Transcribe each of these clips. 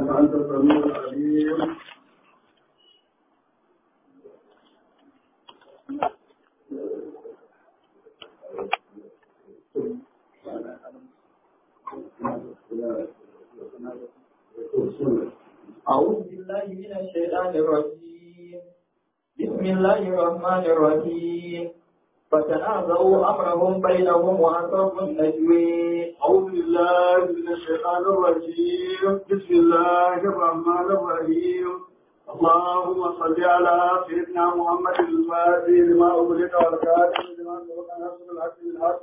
إنك أنت السميع العليم أعوذ بالله من الشيطان الرجيم بسم الله الرحمن الرحيم فتنازعوا أمرهم بينهم وأسروا النجوي أعوذ بالله من الشيطان الرجيم بسم الله الرحمن الرحيم اللهم صل على سيدنا محمد الفاتح لما أغلق والكاتب لما سبق نصر الحق بالحق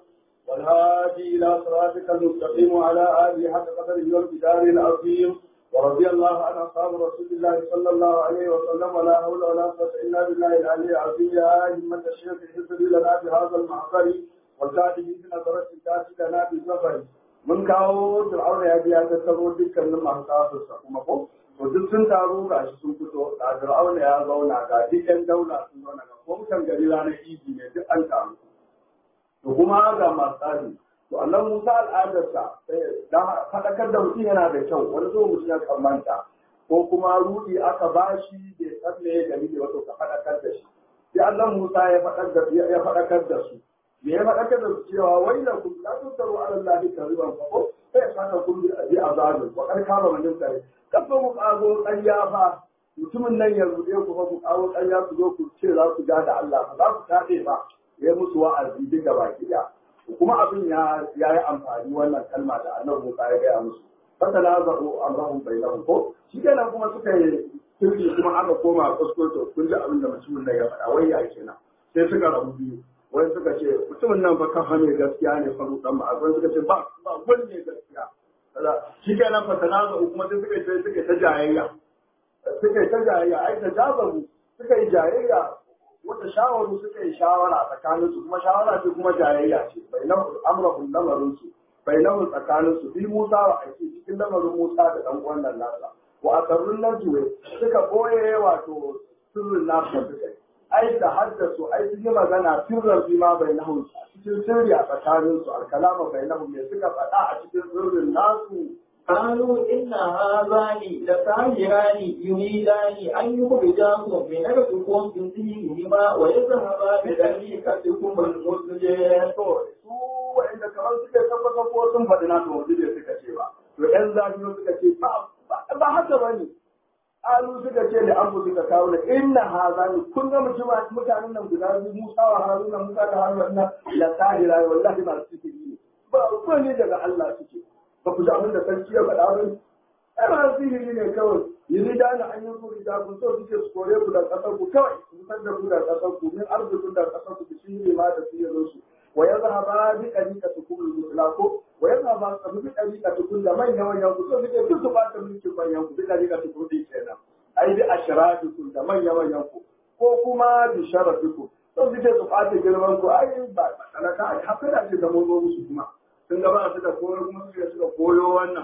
والهادي إلى صراطك المستقيم وعلى آله حق قدره والبدار العظيم ورضي الله عن أصحاب رسول الله صلى الله عليه وسلم ولا حول ولا قوة إلا بالله العلي العظيم يا همة الشيخ اهدري لنا بهذا المعصر والكاتب بنظرة الكاتب لنا بالسفر mun kawo fir'auna ya biya tattaro dukkanin masu kafinsa kuma ko to duk sun taru ga shi sun fito da fir'auna ya zauna ga dukkan daula sun zauna ga kwamfutan gari ranar idi ne duk an taru to kuma ga masu tsari to Allah Musa al'adarsa dan faɗakar da mutum yana da kyau wani zo mutum ya kamanta ko kuma rudi aka bashi bai san me ya gani da wato ka faɗakar da shi sai Allah Musa ya faɗakar da su me ya faɗakar da su cewa wai da ku la tusaru ala Allah kariban fa ko sai saka kun bi abi azabin wa kar kama manin tare kafa mu kago ƙarya fa mutumin nan ya rude ku fa ku kago ƙarya ku zo ku ce za ku ga da Allah ba za ku tafe ba ya musu wa'azi duka baki ɗaya kuma abin ya yi amfani wannan kalma da annabi Musa ya gaya musu fasala zaru amrahum bainahum ko shi kenan kuma suka yi sirri kuma aka koma kuskure kun ji abin da mutumin nan ya faɗa wai ya kenan sai suka rabu biyu wani suka ce mutumin nan fa kafa mai gaskiya ne fa dan ma wani suka ce ba ba wani ne gaskiya shi kenan fasala zaru kuma sai suka ce suka ta jayayya suka ta jayayya ai ta jazabu suka yi jayayya wata shawaru suka yi shawara tsakanin su kuma shawara ce kuma jayayya ce bai na amrahun lamarin su bai na tsakanin su bi Musa wa aiki cikin lamarin Musa da dan uwan nan nasa wa asarrun najwe suka boye wato sirrin nasa suka yi ai da haddasu ai sun yi magana sirran bi ma bai na cikin sirri a tsakanin su alkalama bai na me suka faɗa a cikin sirrin nasu قالوا إن هذان لساحران يريدان أن يخرجاكم من أرضكم بسحرهما ويذهبا بطريقتكم المثلى. su wa'inda kamar suka tabbata ko sun faɗi na to wanda suka ce ba to ƴan zafi suka ce ba haka ba ne alu suka ce da abu suka kawo da inna hazani kun ga mutanen nan guda biyu Musa wa Haruna Musa da Haruna la sahira wallahi ba su ne ba ko ne daga Allah suke ba ku ji abin da sarki ya faɗa ba ai ba sihiri ne kawai yanzu da na an yi kuri da kun so suke su kore ku da ƙasar ku kawai su fitar da ku da ƙasar ku min arzikin da ƙasar ku shi ne ma da sihirin su wa ya zahaba bi ɗariƙa kuma musula ko wa ya zahaba su bi ɗariƙa tukun da manyan manyan ku so suke duk su ba ta mulkin manyan ku bi ɗariƙa tukun ɗin kenan ai bi ashirafikun da manyan manyan ku ko kuma bi sharafikun so suke su ɓata girman ku ai ba talaka ai haka da ce da mun zo musu kuma sun gaba su da koyo kuma suka suka koyo wannan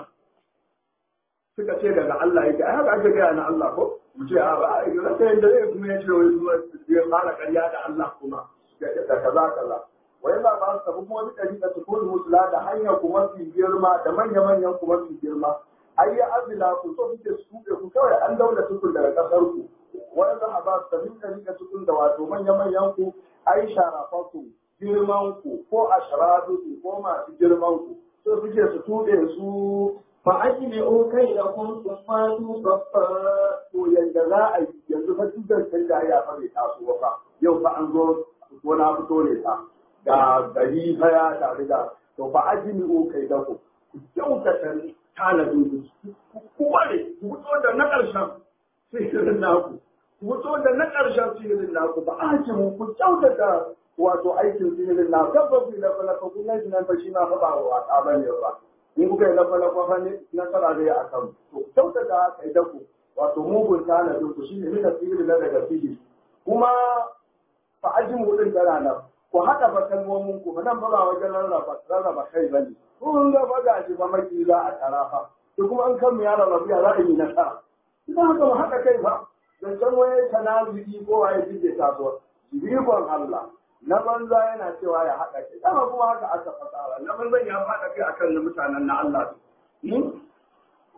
suka ce daga Allah yake ai haka ake gaya na Allah ko mu ce a ba ai ga sai da zai kuma ya ce wai kuma ya fara ƙarya da Allah kuma da kaza kaza wai ba ba su kuma wani ɗari da tukun musula da hanyar kuma fi girma da manya manyan kuma fi girma ai ya azila ku so kuke su ku kawai an daula tukun daga ƙasar ku wai za a ba su tafi ɗari da tukun da wato manya manyan ku ai sharafanku girman ku ko a sharadu ko masu girman ku so suke su tuɗe su فأجمعوا كيدكم ثم توفى to yanda za a yi yanzu fa tutar can da ya fa bai taso ba fa yau fa an zo ko na fito ne fa ga gari fa ya tare da to fa ajmi'u kaidakum ku kyautata tanadin ku ware ku fito da na ƙarshen sihirin naku ku fito da na ƙarshen sihirin naku ba ajimu ku kyautata wato aikin sihirin naku gaba ku da falaka kun nan nan fa shi ma fa ba wa ta bane ba in kuka yi na falaka fa ne nasara zai a kan to kyautata kaidaku wato mugun tanadin ku shine mina sihiri na daga sihiri kuma fa ajimu din tana nan ku haɗa fa kalmomin ku nan ba ba wajen rarraba rarraba kai bane kun ga ba ga shi ba maki za a tara fa to kuma an kan mu ya rarrabu ya za a yi nasara idan haka mu haɗa kai fa zancen waye tanaziki ko waye jike taso jibikon Allah na banza yana cewa ya haɗa kai dama kuma haka aka fasara na banzan ya faɗa kai akan na mutanen na Allah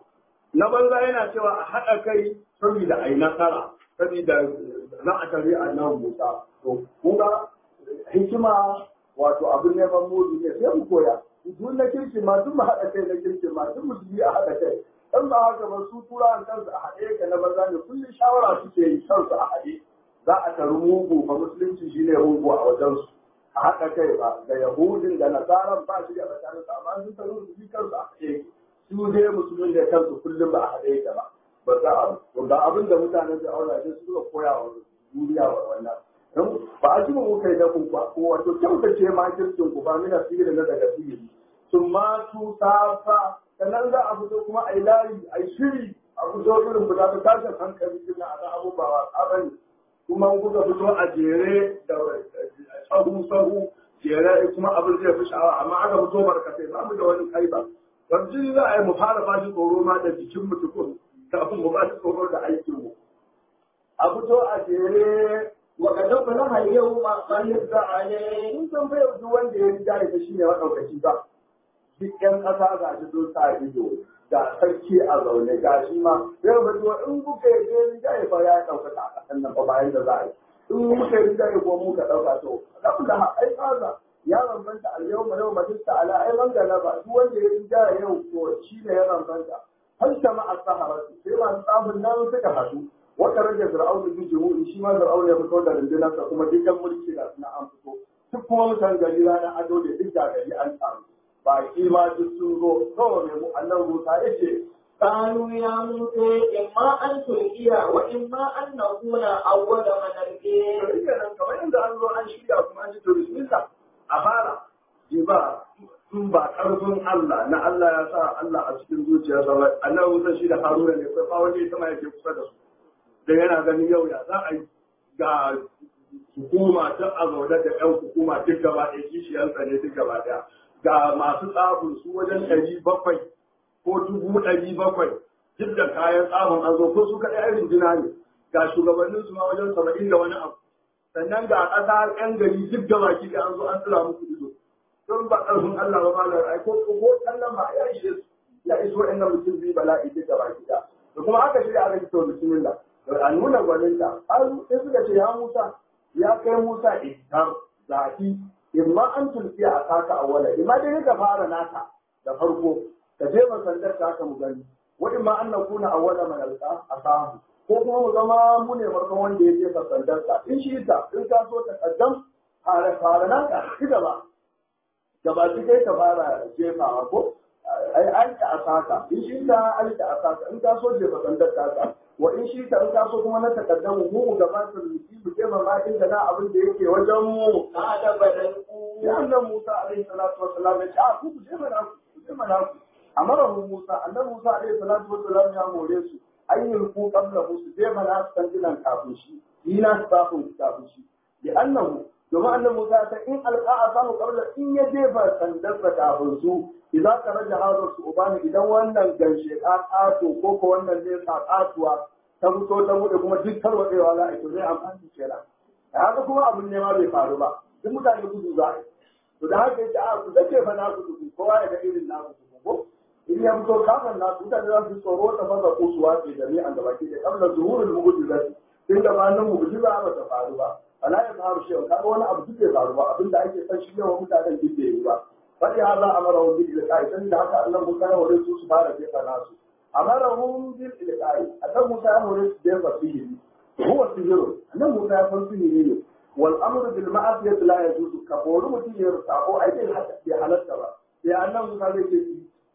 na banza yana cewa a haɗa kai saboda a yi nasara saboda za a tare a nan Musa to kuma hikima wato abin neman mudu ne sai mu koya duk na kirki ma duk mu haɗa kai na kirki ma duk musulmi a haɗa kai dan ba haka ba su turawan kansu a haɗe yake na banza ne kullum shawara suke yi kansu a haɗe za a taru mugu ba musulunci shine mugu a wajensu a haɗa kai ba da yahudin da nasaran ba shi da tsakanin su amma sun taru su kansu a haɗe yake su dai musulmin da kansu kullum ba a haɗe yake ba ba za a ga abin da mutanen da aura shi suka koya wa duniya wa wannan don ba a ji mu kai da ku ba ko wato kyautace ma kirkin ku ba mina sihiri na daga sihiri sun ma tu safa sannan za a fito kuma a yi layi a yi shiri a fito irin fita ta tashin hankali kina a kan abubuwa a bane kuma kuka fito a jere da sahu sahu jere kuma abin zai fi sha'awa amma aka fito barkatai ba mu da wani kai ba wanzu za a yi mu fara ba shi tsoro ma da jikin mu tukun kafin mu ba shi tsoro da aikin mu a fito a jere وقد أفلح اليوم من عليه in san bai duk wanda ya riga ya shi ne maɗaukaci ba duk ƴan ƙasa ga shi sun sa ido ga sarki a zaune ga shi ma yau ba zuwa in kuka yi je riga ya fara ya ɗaukaka a ƙasan nan ba bayan da za a yi in muka yi riga ya ko muka ɗauka to kafin da ai kaza ya bambanta a yau ma yau majista ala ai man galaba duk wanda ya riga yau to shi ne ya bambanta har sama a sahara sai masu tsafin nan suka haɗu wata rage fir'aun bi jumu'i shi ma fir'aun ya fito da rundunarsa kuma dukkan mulki da suna an fito duk kuma mutan gari ranar ado da duk da gari an samu baki ma duk sun zo kawai mai mu annan Musa yace قالوا يا موسى إما أن تلقي وإما أن نكون أول من ألقي rike nan kamar yadda an zo an shirya kuma an ji to bismillah a fara ji ba in ba karfin Allah na Allah ya sa Allah a cikin zuciyarsa ba annabi Musa shi da Haruna ne kai fa wani ita ma yake kusa da su da yana ganin yau ya za a yi ga hukuma ta a zaune da yan hukuma duk gaba ɗaya kishiyarsa ne duk gaba ɗaya ga masu tsabin su wajen ɗari bakwai ko dubu ɗari bakwai duk da kayan tsabin an zo ko su kaɗai ai runduna ne ga shugabannin su ma wajen saba'in da wani abu sannan ga ƙasa ƴan gari duk gaba ki an zo an tsira muku ido don ba ƙarfin Allah ba malar ai ko ko kallon ma ya ishe su ya iso inda mutum zai bala'i duk gaba ki da kuma aka shirya aka fito bismillah a nuna gwaninta har sai suka ce ya Musa ya kai Musa idan zafi imma an tulki a taka a wala imma dai ka fara naka da farko ka je ma sandar ta ka mu gani wa imma an nakuna awwala man alqa a samu ko kuma mu zama mu ne farkon wanda ya jefa sandar ta in shi ta in ka so ta kaddam fara fara naka ki gaba gaba ki kai ka fara jefawa ko ai an ta asaka in shi ta an ta asaka in ka so jefa sandar ta ka wa in shi ta in ka so kuma na takaddamu mu mu gabatar da shi mu jefa ma inda na abin da yake wajen mu قال بل ya annan Musa alaihi salatu wassalam ya ce a ku ku jefa na ku ku jefa na ku amara mu Musa annan Musa alaihi salatu wassalam ya more su ayyul ku qabla su jefa na su tantinan kafin shi ni na su kafin kafin shi bi annahu domin annan Musa ta in alqa'a samu qabla in ya jefa sandar da kafin su idan ka raja hazar su ubani idan wannan ganshe ka kato ko ko wannan ne sa katuwa ta fito ta bude kuma duk tarwatsewa za a yi to zai amfani kenan da haka kuma abin ne ma bai faru ba duk mutane gudu za a yi to da haka yake a ku zace fa na ku gudu kowa ya ga irin na ku ko in ya fito kafin na ku mutane za su tsoro ta maza ko su wace jami'an da baki da kabla zuhurul mu'jizati tun da ba nan mu'jiza ba ta faru ba ala ya faru shi kaga wani abu duk bai faru ba abinda ake san shi yawan mutanen duk bai yi ba fadi haza amara bil ilqa'i dan da haka Allah Musa ya hore su su fara jefa nasu amarahum bil ilqa'i Allah Musa ya hore su jefa sihiri huwa sihiru nan Musa ya san sihiri ne wal amru bil ma'asiyati la yajuzu ka bori mutum ya sako ai bai halatta ba sai annan Musa zai ce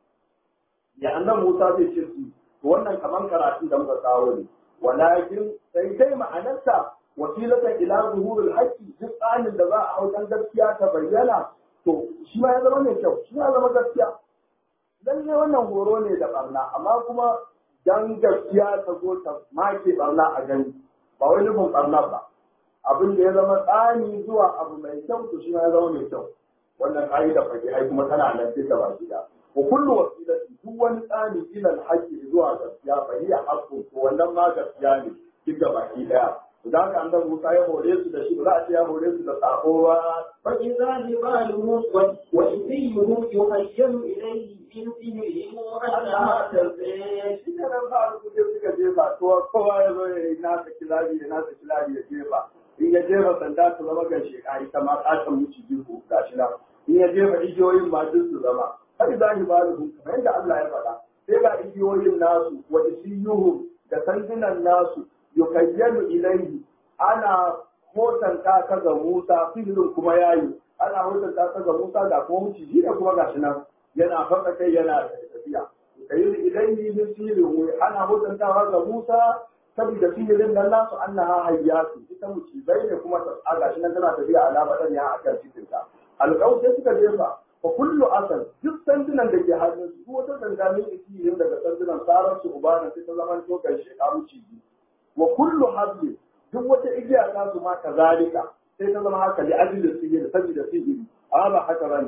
ya annan Musa zai ce su wannan kaman karatun da muka kawo ne walakin sai dai ma'anarsa wasilatan ila zuhurul haqqi duk tsanin da za a hau dan gaskiya ta bayyana to shi ma ya zama mai kyau shi ya zama gaskiya dan ne wannan horo ne da barna amma kuma dan gaskiya ta zo ta make barna a gani ba wai nufin barna ba abin da ya zama tsani zuwa abu mai kyau to shi ma ya zama mai kyau wannan ka'ida fakihai kuma tana nan duka ba gida wa kullu wasilati duk wani tsani ila alhaqi zuwa gaskiya fa hiya haqqun to wannan ma gaskiya ne duka baki daya da haka annabi Musa ya hore su da shi ba za a ce ya hore su da sako ba فإذا جبالهم وإذيهم يخيل إليه من سحرهم أنها تزيد shi ne nan ba su je suka jefa kowa kowa ya zo ya yi nasa kilabi ya nasa kilabi ya jefa in ya jefa sanda su zama ga sheka ita ma katon muci jihu ga shi nan in ya jefa igiyoyin ma duk su zama har za ki ba da kamar yadda Allah ya faɗa sai ga igiyoyin nasu wa isiyuhu da sandunan nasu yukayyalu ilaihi ana hotanta ka ga Musa sihirin kuma yayi ana hotanta ka ga Musa da kuma muciji da kuma gashi nan yana faɗa kai yana tafiya kayyul ilaihi min sihirin ana hotantawa ga Musa saboda sihirin nan nasu annaha hayyatu ita mucibai ne kuma ta gashi nan tana tafiya alama dan ya akan cikin ta alƙaw sai suka jefa fa kullu asal duk sandunan da ke hannun su wata sanda ne isirin daga sandunan sarar su ubana sai ta zama to kai shekaru ciji wa kullu habli duk wata igiya ta su ma kazalika sai ta zama haka li ajli sihiri saboda sihiri amma ba haka bane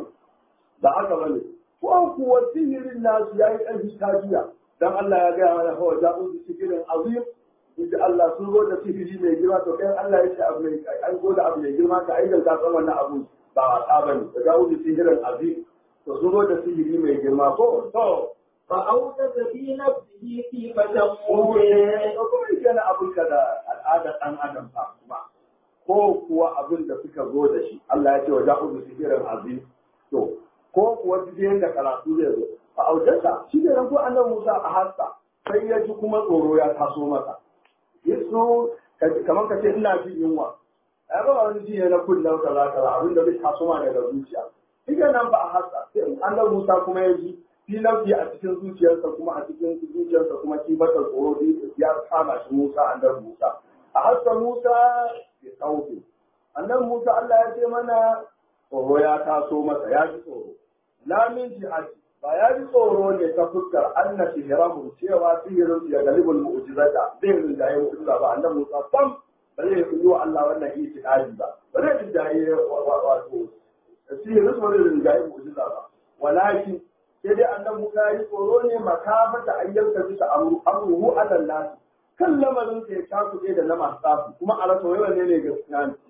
ba haka bane ko kuwa sihirin nasu yayi ƙarfi kajiya dan Allah ya gaya mana hawa ja'u bi sihirin azim inda Allah sun zo da sihiri mai girma to kai Allah ya ce abu mai an zo da abu mai girma ka aidan ka san wannan abu ba wasa bane da ja'u bi sihirin azim to sun zo da sihiri mai girma ko to فأوجس في نفسه خيفة kuma موسى yake na abin ka da al'adar ɗan adam fa kuma ko kuwa abin da suka zo da shi Allah ya ce wa ja'u bi sihirin azim to ko kuwa duk yanda karatu zai zo a aujarsa shi ne ko annabi Musa a hassa sai ya ji kuma tsoro ya taso masa yesu kamar ka ce ina jin yunwa ai ba wani ji ne na kullum kaza kaza abin da bai taso ma daga zuciya idan nan ba a hassa sai annabi Musa kuma ya ji fi nafsi a cikin zuciyarsa kuma a cikin zuciyarsa kuma kibatar tsoro da ya kama shi Musa annabi Musa a hassa Musa ya kauce annabi Musa Allah ya ce mana tsoro ya taso masa ya ji tsoro la min jihati ba ya ji tsoro ne ta fuskar anna sihirahu cewa sihirin su ya galibul mu'jizata zai rinjaye mu'jiza ba annabi Musa sam ba zai yi wa Allah wannan itiqadi ba ba zai rinjaye wato sihirin su ba zai rinjaye mu'jiza ba walakin sai dai annabi Musa ya yi tsoro ne makafata ayyuka bisa amruhu alal nas kan lamarin sa ya takuɗe da na masu tsafi kuma a rasa wai wanne ne gaskiya ne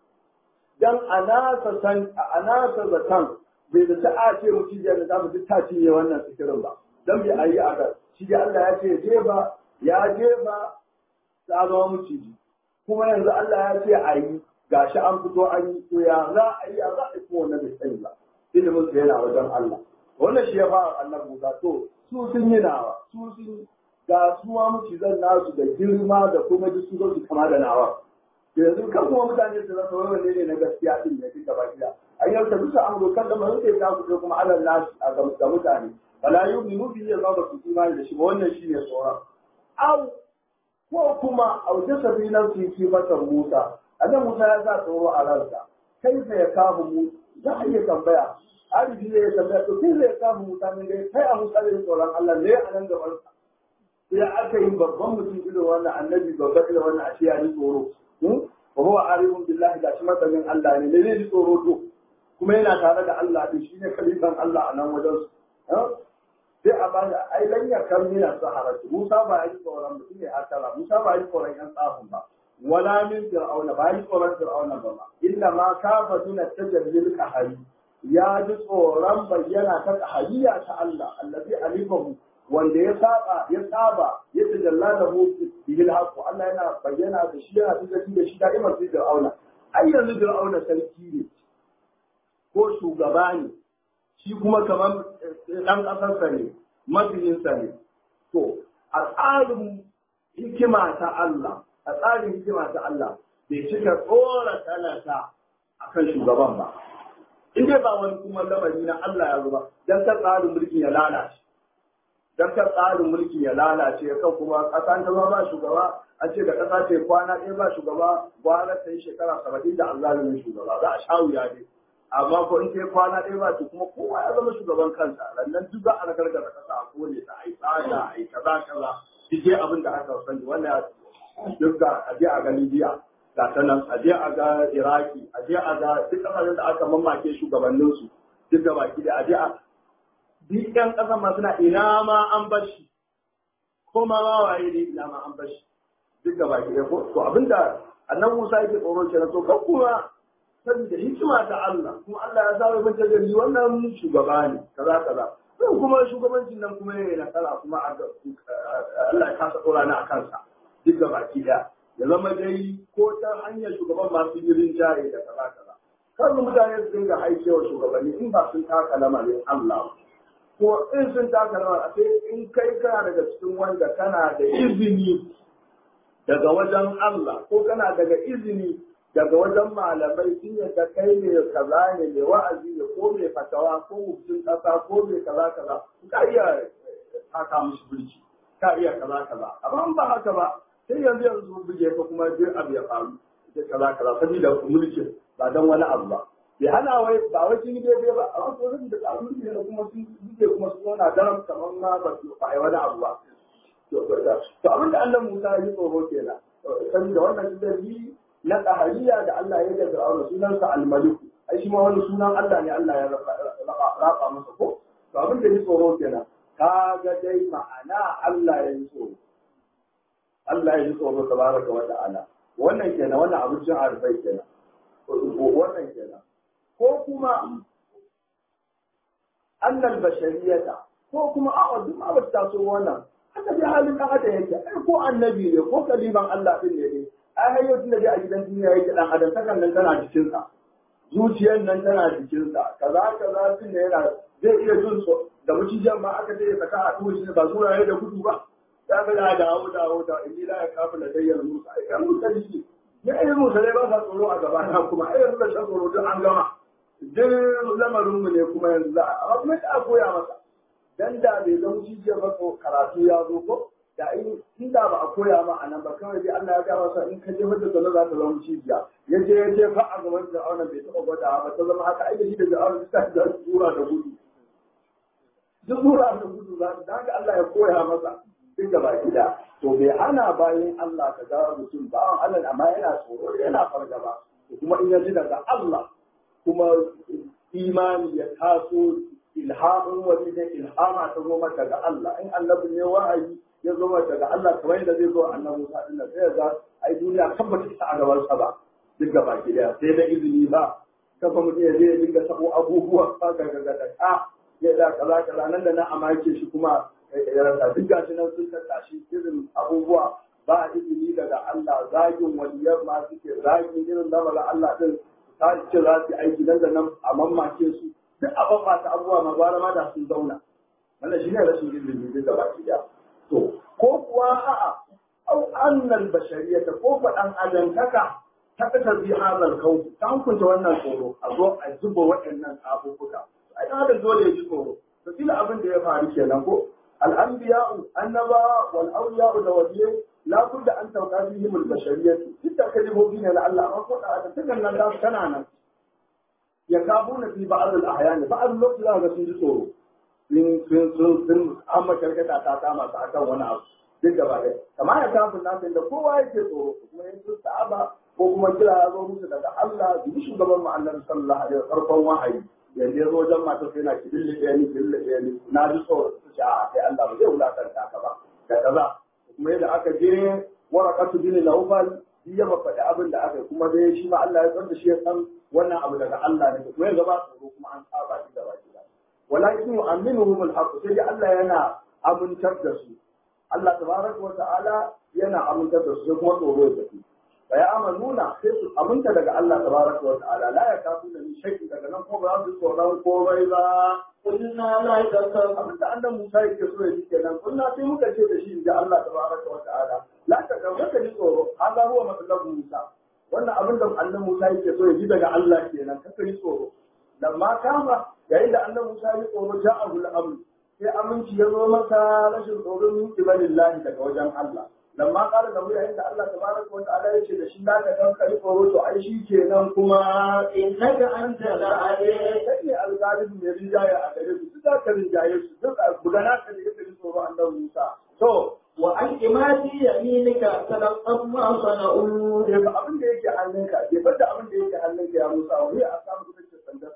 dan anasa san anasa zatan bai da ta'a ce mucijiyar da zamu duk ta cinye wannan sikirin ba dan bai ayi a ga shi da Allah ya ce je ba ya je ba ta zama muciji kuma yanzu Allah ya ce ayi gashi an fito an yi to ya za a yi ya za a yi kuma wannan bai sani ba ilimin sa yana wajen Allah wannan shi ya fara annabi Musa to su sun yi nawa su sun ga suwa mucizan nasu da girma da kuma duk su zo su kama da nawa yanzu kan kuma mutane su rasa wani wanne ne na gaskiya din ne duka baki da an yau ta bisa amuru kan da mai sai ta fito kuma alal nasu a ga mutane wala yu'minu bi ya zaba su imani da shi ba wannan shine tsoron au ko kuma au ta sabi nan su ki mata Musa annan Musa ya sa tsoro a ransa kai sai ya kafu mu za a iya tambaya arifi ne ya tambaya to kai sai ya kafu Musa ne dai kai a Musa ne tsoron Allah ne a nan gaban sa sai aka yi babban mutum irin wannan annabi babban irin wannan a ce ya ji tsoro wa huwa arifun billahi da shi matsalin Allah ne ne ji tsoro to kuma yana tare da Allah din shine khalifan Allah a nan wajen su sai a bada ai lan ya kan mina sahara Musa ba yi tsoron mutum ne akala Musa ba yi tsoron yan tsafin ba wala min fir'auna ba yi tsoron fir'auna ba ma illa ma kafa min tajallil qahari ya ji tsoron bayyana ta qahariya ta Allah allazi alifahu wanda ya saba ya saba ya tajalla da mu bil haqq Allah yana bayyana da shi yana tajalli da shi da'imar sai Fir'auna ai yanzu Fir'auna sarki ne ko shugaba ne shi kuma kamar dan kasarsa ne mabiyinsa ne to a tsarin hikima ta Allah a tsarin hikima ta Allah bai cika tsora talata akan shugaban ba in dai ba wani kuma lamari na Allah ya zuba dan ta tsarin mulki ya lalace dan kar tsarin mulki ya lalace kan kuma ƙasa ta ba shugaba an ce da ƙasa ce kwana ɗaya ba shugaba kwana ta yi shekara saba'in da azalimin shugaba za a sha wuya ne amma ko in kai kwana ɗaya ba to kuma kowa ya zama shugaban kansa rannan duk za a ragar da ƙasa a kone ta a yi tsada a yi kaza kaza duk dai abin da aka sani wannan duk ga a je a ga Libya ga ta nan a je a ga Iraki a je a ga duk ƙasashen da aka mamake shugabanninsu duk da baki da a je a duk ƴan ƙasa ma suna ina ma an bar shi ko ma ma waye ne ina ma an bar shi duk da baki ɗaya ko to abinda annabi Musa yake tsoro kenan to kan kuma saboda hikima ta Allah kuma Allah ya saba mata gari wannan shugaba ne kaza kaza sai kuma shugabancin nan kuma yayi nasara kuma a Allah ya kasa tsora ni a kansa duk da baki ɗaya ya zama dai ko ta hanyar shugaban masu girin jari da kaza kaza kar mutane su dinga haikewa shugabanni in ba sun taka lamarin Allah ko in sun taka lamarin sai in kai kana daga cikin wanda kana da izini daga wajen Allah ko kana daga izini daga wajen malamai sun yadda kai ne kaza ne mai wa'azi ne ko mai fatawa ko mutum kasa ko mai kaza kaza ka iya haka musu birki ka iya kaza kaza amma ba haka ba sai yanzu yanzu buge ka kuma duk abu ya faru da kaza kaza saboda mulkin ba don wani abu ba bai hana wai ba wai sun yi daidai ba a wasu wurin da tsarin mulki ne kuma sun buge kuma su zauna daram kamar ma ba su ba wani abu ba to abin da Allah Musa ya yi tsoro kenan saboda wannan dalili na tsahariya da Allah ya ga Fir'auna sunansa al-Maliku ai shi ma wani sunan Allah ne Allah ya raba masa ko to abin da ya tsoro kenan kaga dai ma'ana Allah ya yi tsoro Allah ya yi tsoro tabaraka wa ta'ala wannan kenan wannan abincin arfai kenan wannan kenan ko kuma annal bashariyata ko kuma a duk ma ba ta so wannan haka dai halin dan adam yake ai ko annabi ne ko kaliban Allah din ne dai ai har yau tunda dai a gidan duniya yake dan adam takan nan tana jikin sa zuciyar nan tana jikin sa kaza kaza din ne yana zai iya jin so da mucijan ma aka ce ya saka a tuwo shi ba zuwa ya da gudu ba ta ga da dawo dawo da inni la yakafu ladayyal musa ai kan musa shi ya irin musulai ba sa tsoro a gaba na kuma ai yanzu da shan tsoro duk an gama duk lamarin mu ne kuma yanzu za a kuma ta koya masa dan da bai zama cijiyar ba karatu ya zo ko da in inda ba a koya ma a nan ba kawai dai Allah ya ga masa in ka je mata zama za ta zama cijiya ya je ya je fa a gaban Fir'auna bai taɓa gwada ba ta zama haka ai da shi da Fir'auna ta da tura da gudu duk tura da gudu za ta haka Allah ya koya masa duk da baki da to bai hana bayan Allah ka ga mutum bawan Allah amma yana tsoro yana fargaba kuma in ya ji daga Allah kuma imani ya taso ilhamin wani da ilhama ta zo mata daga Allah in annabi ne wahayi ya zo mata daga Allah kamar yadda zai zo annabi Musa din nan sai ga ai duniya kan bata isa a gaban sa ba duk da baki da sai da izini ba kafa mutum ya je ya dinga sabo abubuwa ba ga ga da ka ya da kaza kaza nan da nan a make shi kuma ya rasa duk gashi nan sun tattashi irin abubuwa ba izini daga Allah zagin waliyar ma suke zagin irin lamarin Allah din ta ce za su aiki nan da nan a mamake su duk a babba ta abubuwa ma gwara ma da sun zauna wannan shi ne rashin ilimi duk da baki da to ko kuwa a'a au annal bashariyata ko faɗan adantaka ta kasar bi hazal kau ta hukunta wannan tsoro a zo a zuba waɗannan abubuwa ai adam dole ya ji tsoro to kila abin da ya faru kenan ko الأنبياء النبا والأولياء الوليين لا بد أن توقع فيهم البشرية حتى كلموا فينا لعل أقول هذا تكن الناس كنانا يكابون في بعض الأحيان بعض الوقت لا يسون tsoro sun sun sun sun amma karkata ta kama ta akan wani abu duk gaba ɗaya kamar ya kafin nasu da kowa yake tsoro kuma yin sun sa'aba ko kuma kira ya zo musu daga Allah bi shugaban mu annabi sallallahu alaihi wasallam farkon wahayi yanzu ya zo wajen mata sai na kidille ɗaya ni kidille ɗaya ni na ji tsoro su ce a sai Allah ba zai wulakanta ka ba da kaza kuma yadda aka je warakatu bin Nawfal shi ya faɗi abin da aka yi kuma dai shi ma Allah ya san da shi ya san wannan abu daga Allah ne kuma yanzu ba tsoro kuma an saba shi da baki da walakin yu'minuhum al-haqq sai dai Allah yana amintar da su Allah tabaraka wa ta'ala yana amintar da su sai kuma tsoro ya tafi fa ya amanuna sai su aminta daga Allah tabaraka wa ta'ala la ya kafu da ni shakki daga nan ko ba su tsoron komai ba قلنا لا تخف abin da annan Musa yake so ya ji kenan kunna sai muka ce da shi da Allah tabaraka wa ta'ala la ta ga ka ji tsoro hada huwa matsalar Musa wannan abin da annan Musa yake so ya ji daga Allah kenan ka ji tsoro lamma kama yayin da annan Musa ya ji tsoro ja'ahu al-amr sai aminci ya zo masa rashin tsoro min kibalillahi daga wajen Allah lamma kala da mu yayin da Allah tabaraka wa ta'ala ya ce da shi la ta ga ka ji tsoro to ai shi kenan kuma إنك أنت العليم kai ne alƙalin mai rinjaye a gare su duk za ka rinjaye su duk a gudana ka da yake tsoro annabi Musa to وألق ما في يمينك تلقف ما صنعوا ke ba abin da yake hannunka ke bar da abin da yake hannunka ya Musa wani a samu ita ce sandarsa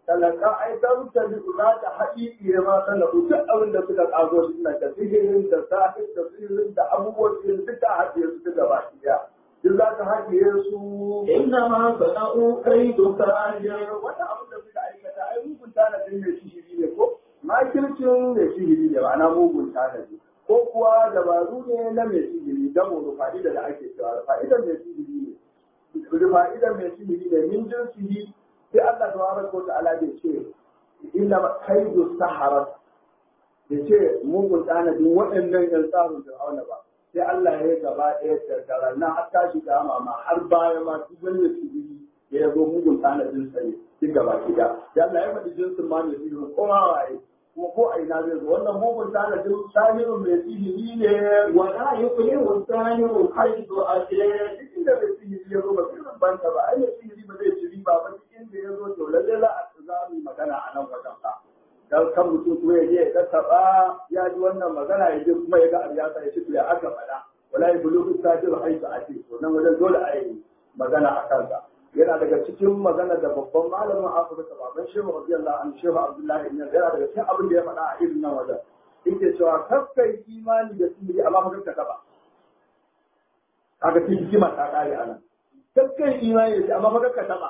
talaka ai dan ta za ta haƙiƙiye ma sanadu duk abin da suka kago shi na da sihirin da sahir da sihirin da abubuwan sihirin duk ta haɗiye su duka baki ɗaya duk za ta haɗiye su إنما صنعوا كيد ساحر wata abin da suka aikata ai mugun tanadin mai sihiri ne ko makircin mai sihiri ne ma'ana mugun tanadi ko kuwa dabaru ne na mai sihiri damo da fa'ida da ake cewa fa'idar mai sihiri ne da fa'idar mai sihiri ne min jinsihi sai Allah tabaraka wa ta'ala bai ce inna kaidu saharat bai ce mugun tanadin waɗannan yan tsarin fir'auna ba sai Allah ya yi gaba ɗaya tattara na har tashi kama ma har baya ma duk wani mai sihiri da ya zo mugun tanadin sa ne duk gaba ki da ya Allah ya faɗi jinsin ma mai sihiri ko ma waye kuma ko a ina zai zo wannan mugun tanadin sahirin mai sihiri ne ولا يفلح الساحر حيث أتى duk inda mai sihiri ya zo ba sirrin banta ba ai mai sihiri ba zai ci riba ba duk inda ya zo to lalle za a za mu yi magana a nan wajen ka dan kan mutum kuma ya je ya tattaba ya ji wannan magana ya je kuma ya ga abu ya sa ya ce to ya aka faɗa wala ya bulu sajir haitu ake to nan wajen dole a yi magana a kansa yana daga cikin magana da babban malamin Afirka baban Shehu radiyallahu anhu Shehu Abdullahi ibn yana daga cikin abin da ya faɗa a irin nan wajen yake cewa kakkai imani da sihiri amma fa kakka ba kaga cikin hikima ta kare anan kakkai imani da shi amma fa kakka taba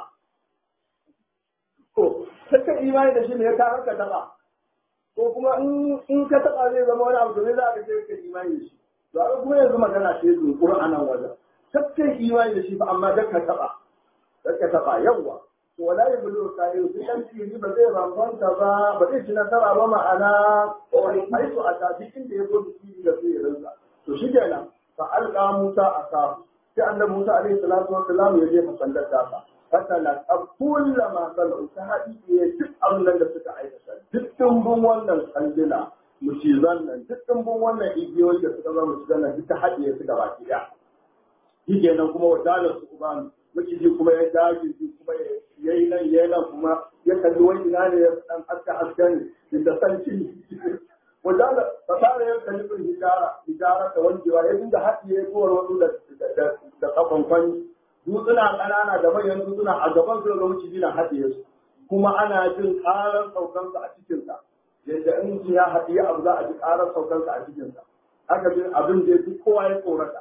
ko kakkai imani da shi ne ya ka kakka taba ko kuma in ka taba zai zama wani abu da zai za ka ce kakkai imani da shi to a kuma yanzu magana ce zunkuru a nan wajen kakkai imani da shi fa amma kakka taba kakka taba yawwa to wala ya bulu kayo sai dan tiri ba zai rambanta ba ba zai ci nasara ba ma'ana haitu a tafi inda ya zo da tiri da sai ya rinsa to shi kenan fa alqa musa aka sai annabi musa alaihi salatu wa salam ya je masallata ta fatala kulla ma salu ta hadi ya duk abin da suka aikata duk dimbin wannan sanduna mucizan nan duk dimbin wannan igiyoyi da suka zama mucizan nan duk ta hadiye su gaba ki da shi kenan kuma wadalar su ubanu maciji kuma ya dage shi kuma ya yi nan ya yi nan kuma ya kalli wani ina ne ya dan aska aska ne da sanci wajala fasara ya kalli bin hijara hijara da wankewa ya dinga haɗiye kowar wasu da da kafan kwani dutsuna ƙanana da manyan dutsuna a gaban su da maciji na haɗiye su kuma ana jin ƙarar saukansa a cikinsa yadda in ya haɗiye abu za a ji ƙarar saukansa a cikinsa haka bin abin da duk kowa ya tsorata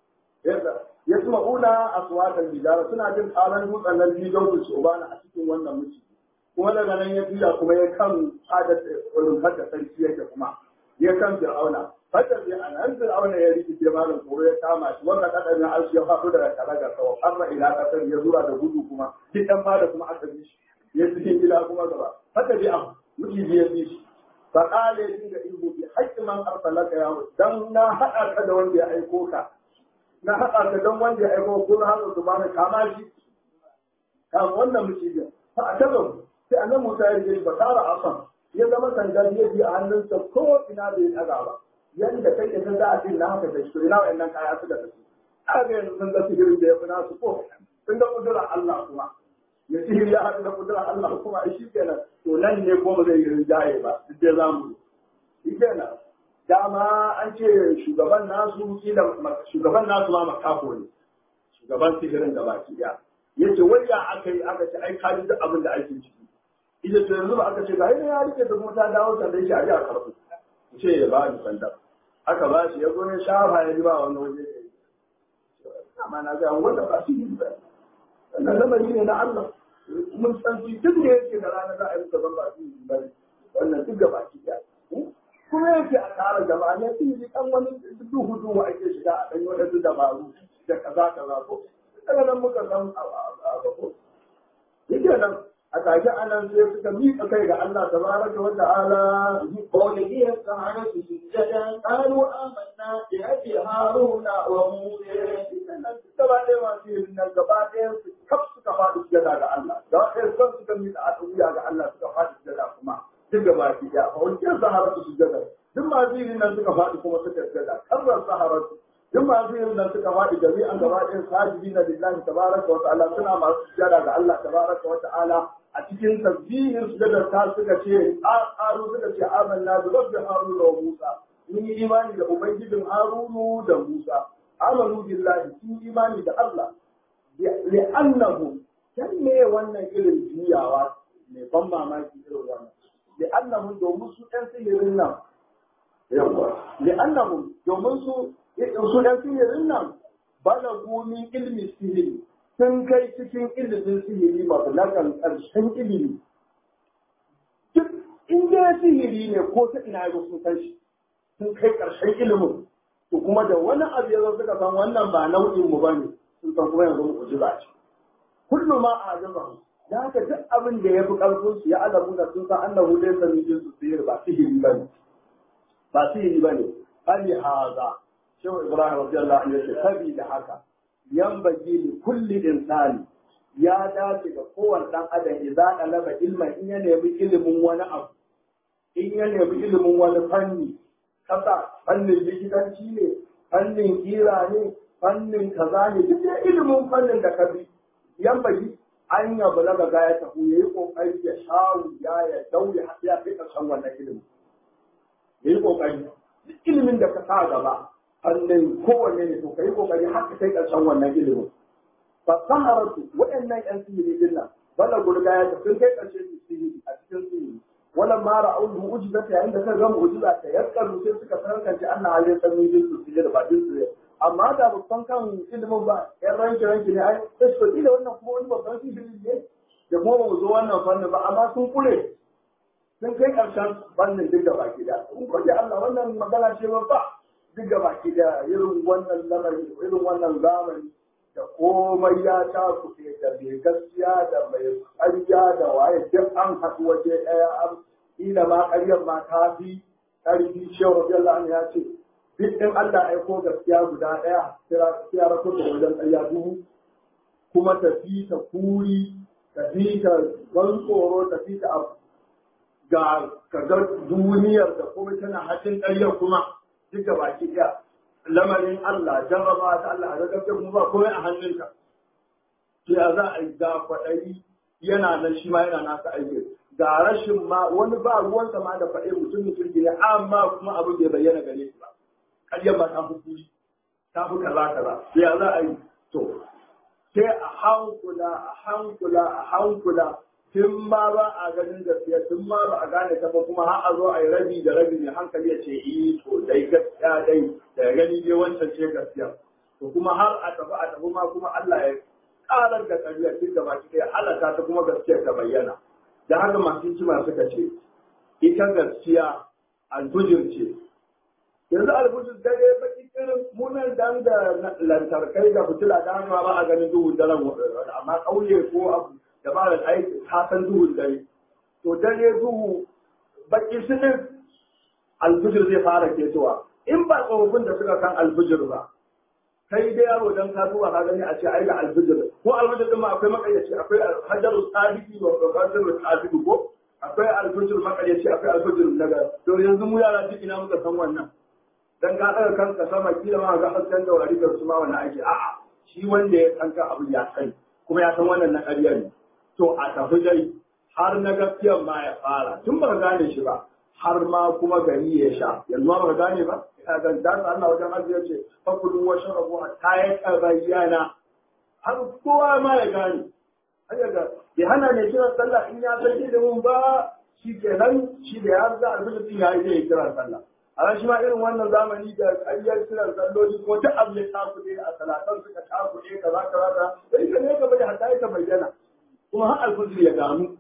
yasma'una aswatan bijara suna jin karan dutsen nan bijon su ubana a cikin wannan miji kuma daga nan ya juya kuma ya kan fadar rumfar da sarki yake kuma ya kan fir'auna fadar ya anan fir'auna ya rikice malam koro ya kama shi wannan kadan ya arshi ya faɗo daga karaga sawa amma ila kasar ya zura da gudu kuma duk dan fada kuma aka bi shi ya cikin gida kuma gaba fadar ya miji ya bi shi fa qala ya dinga ihu bi haqqi man arsalaka ya dan na hada ka da wanda ya aiko ka na haɗa ka don wanda ya aiko ko na haɗa su bani kama shi kan wannan mucijin fa a taɓa sai annan musa ya rige ba tara asan ya zama sanda ya bi a hannunsa ko ina bai ɗaga ba yanda kake ta da abin na haka da shi ina wa'annan kaya su da su aka yanzu sun ga sihirin da ya fi nasu ko sun ga kudura Allah kuma ya sihiri ya haɗu da kudura Allah kuma shi kenan to nan ne ko ba zai yi rinjaye ba duk da za mu yi kenan dama an ce shugaban nasu kila shugaban nasu ma makafo ne shugaban sihirin da baki ya yace wai ya aka yi aka ce ai ka ji duk abin da ake ciki ita to yanzu ba aka ce ga ya rike da kuma ta dawo sandan shi a ji a karfu ce ya ba ni sandan aka ba shi ya zo ya shafa ya ji ba wani waje ya yi amma na ga wanda ba su yi ba wannan lamari ne na Allah mun san shi duk da yake da rana za a yi muka zan ba su yi ba wannan duk ga baki ya kuma yake a tara jama'a ne sun yi kan wani duhu duhu ake shiga a ɗan waɗansu dabaru da kaza kaza ko daga nan muka san a ko yake nan a take anan sai suka miƙa kai ga Allah tabaraka wa ta'ala قوله السحرة سجدا قالوا آمنا بأبي هارون وموسى gaba ɗaya masu yin nan gaba ɗaya su kaf suka faɗi sujada ga Allah gaba ɗaya son suka miƙa al'uya ga Allah suka faɗi sujada kuma duk gaba ki ɗaya a wancan saharatu sujada duk masu yin nan suka faɗi kuma suka sujada karrar saharatu duk masu yin nan suka faɗi jami'an gaba ɗaya sajidina lillahi tabaraka wa ta'ala suna masu sujada ga Allah tabaraka wa ta'ala a cikin tasbihin sujadar ta suka ce ƙaru suka ce amanna bi rabbi haruna wa musa mun yi imani da ubangijin harunu da musa amanu billahi sun yi imani da Allah li'annahu dan me wannan irin juyawa mai ban mamaki irin wannan li'annahum domin su ɗan sihirin nan yawa li'annahum domin su su ɗan sihirin nan balagu min ilmi sihiri sun kai cikin ilimin sihiri mablagan ƙarshen ilimi duk in dai sihiri ne ko ta ina ya sun san shi sun kai ƙarshen ilimin to kuma da wani abu ya zo suka san wannan ba nau'in mu bane sun san kuma yanzu mu ji ba ce kullu ma a azaba da haka duk abin da ya fi ƙarfin su ya alamu da sun san annahu dai sami jin su sihir ba sihiri bane ba sihiri bane ali haza shehu ibrahim radiyallahu anhu yace sabida haka yambagi li kulli insani ya dace ga kowane dan adam idza talaba ilman in ya nemi ilimin wani abu in ya nemi ilimin wani fanni kasa fannin likitanci ne fannin kira ne fannin kaza ne duk da ilimin fannin da ka bi yambagi an ya balaga ga ya tafi yayi kokari ya shawu ya ya daure har ya kai karshen wannan ilimin yayi kokari duk ilimin da ka sa gaba fannin kowanne ne to kai kokari har ka kai karshen wannan ilimin fa saharatu waɗannan yan sihiri din nan bala gurga ya tafi kai karshe su sihiri a cikin sihiri wala ma ra'ul mu'jizata yayin da kan ga mu'jiza ta yakkaru sai suka tantance Allah ya san min jinsu sihiri ba jinsu amma da ba san kan ilimin ba yan ranke ranke ne ai sai su da wannan kuma wani babban sihiri ne da kuma ba mu zo wannan fannin ba amma sun kure sun kai karshen fannin duk da baki da in kwaje Allah wannan magana ce ba duk da baki da irin wannan lamari irin wannan zamani da komai ya ta kuɗe da mai gaskiya da mai ƙarya da waye duk an haɗu waje ɗaya an ila ma ƙaryar ma ta fi ƙarfi shehu radiyallahu anhu ya ce duk in Allah ya aiko gaskiya guda ɗaya sai ya rako da wajen ƙarya duhu kuma tafi ta kuri tafi ta ban tsoro tafi ta abu ga kaga duniyar da kuma tana hajjin ƙaryar kuma duka baki ɗaya lamarin Allah jarraba ta Allah a gaggabta kuma ba komai a hannunka to ya za a yi ga kwaɗayi yana nan shi ma yana nasa aiki ga rashin ma wani ba ruwansa ma da faɗe mutum mutum ne amma kuma abin bai bayyana gare shi ba ƙaryar ba ta fi kuri ta fi kaza kaza to ya za a yi to sai a hankula a hankula a hankula tun ma ba a ganin gaskiya tun ma ba a gane ta ba kuma har a zo a yi rabi da rabi mai hankali ya ce yi to dai gaskiya dai da gani dai wancan ce gaskiya to kuma har a tafi a tafi ma kuma Allah ya karar da ƙarya tun da baki ɗaya halaka ta kuma gaskiya ta bayyana da haka masu hikima suka ce ita gaskiya alfujir ce yanzu alfujir dare baki irin munan dan da lantarkai da fitila da hannuwa ba a ganin duhun daren amma ƙauye ko abu da ba da aiki ta san duhun dare to dare duhu baki sinin alfijir zai fara ketowa in ba tsofaffin da suka san alfijir ba kai da yaro dan ka zuwa ka gani a ce ai ga alfijir ko alfijir din ma akwai makayyaci akwai hajaru sadiki wa hajaru sadiki ko akwai alfijir makayyaci akwai alfijir daga to yanzu mu yara duk ina muka san wannan dan ka daga kanka sama kila ma ga hasken da wari da su ma wannan ake a'a shi wanda ya san ka abu ya sani kuma ya san wannan na ƙarya ne to a tafi dai har na gaskiyar ma ya fara tun ba gane shi ba har ma kuma gari ya sha yanzu ba gane ba ina ga da Allah wajen aziya ce fakulu wa sharabu hatta ya tabayyana har kowa ma ya gane haka ga ya hana ne kiran sallah in ya san ilimin ba shi kenan shi da ya ga alfijir ya yi zai kiran sallah a shi ma irin wannan zamani da ayyar kiran salloli ko duk abu ya takuɗe a salatan suka takuɗe kaza kaza kaza sai ka ne gaba da hatta ya bayyana kuma har alfijir ya gano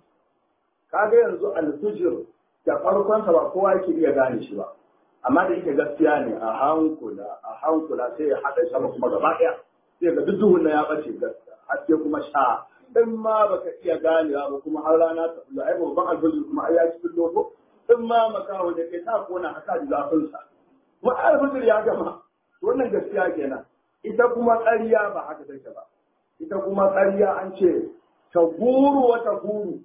kaga yanzu alfijir da farkonsa ba kowa yake iya gane shi ba amma da yake gaskiya ne a hankula a hankula sai ya haɗa sama kuma gaba ɗaya sai ga duk duhun na ya ɓace gaskiya haske kuma sha in ma baka iya ganewa ba kuma har rana ta fito ai babban alfijir kuma ai ya cikin loko in ma makaho da kai ta kona haka da zafin sa kuma alfijir ya gama wannan gaskiya kenan ita kuma ƙarya ba haka take ba ita kuma ƙarya an ce ta guru wata guru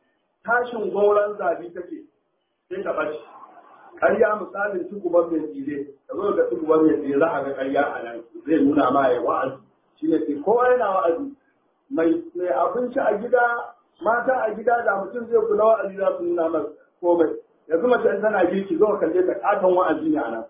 tashin gauran zabi take sai ta bace ƙarya misalin tukuban mai tsire da zo ga tukuban mai tsire za a ga ƙarya a nan zai nuna ma ya wa'azi shi ne kowa yana wa'azi mai mai abinci a gida mata a gida da mutum zai kula wa'azi za su nuna masa komai yanzu mace in tana girki zo kalle ta katon wa'azi ne a nan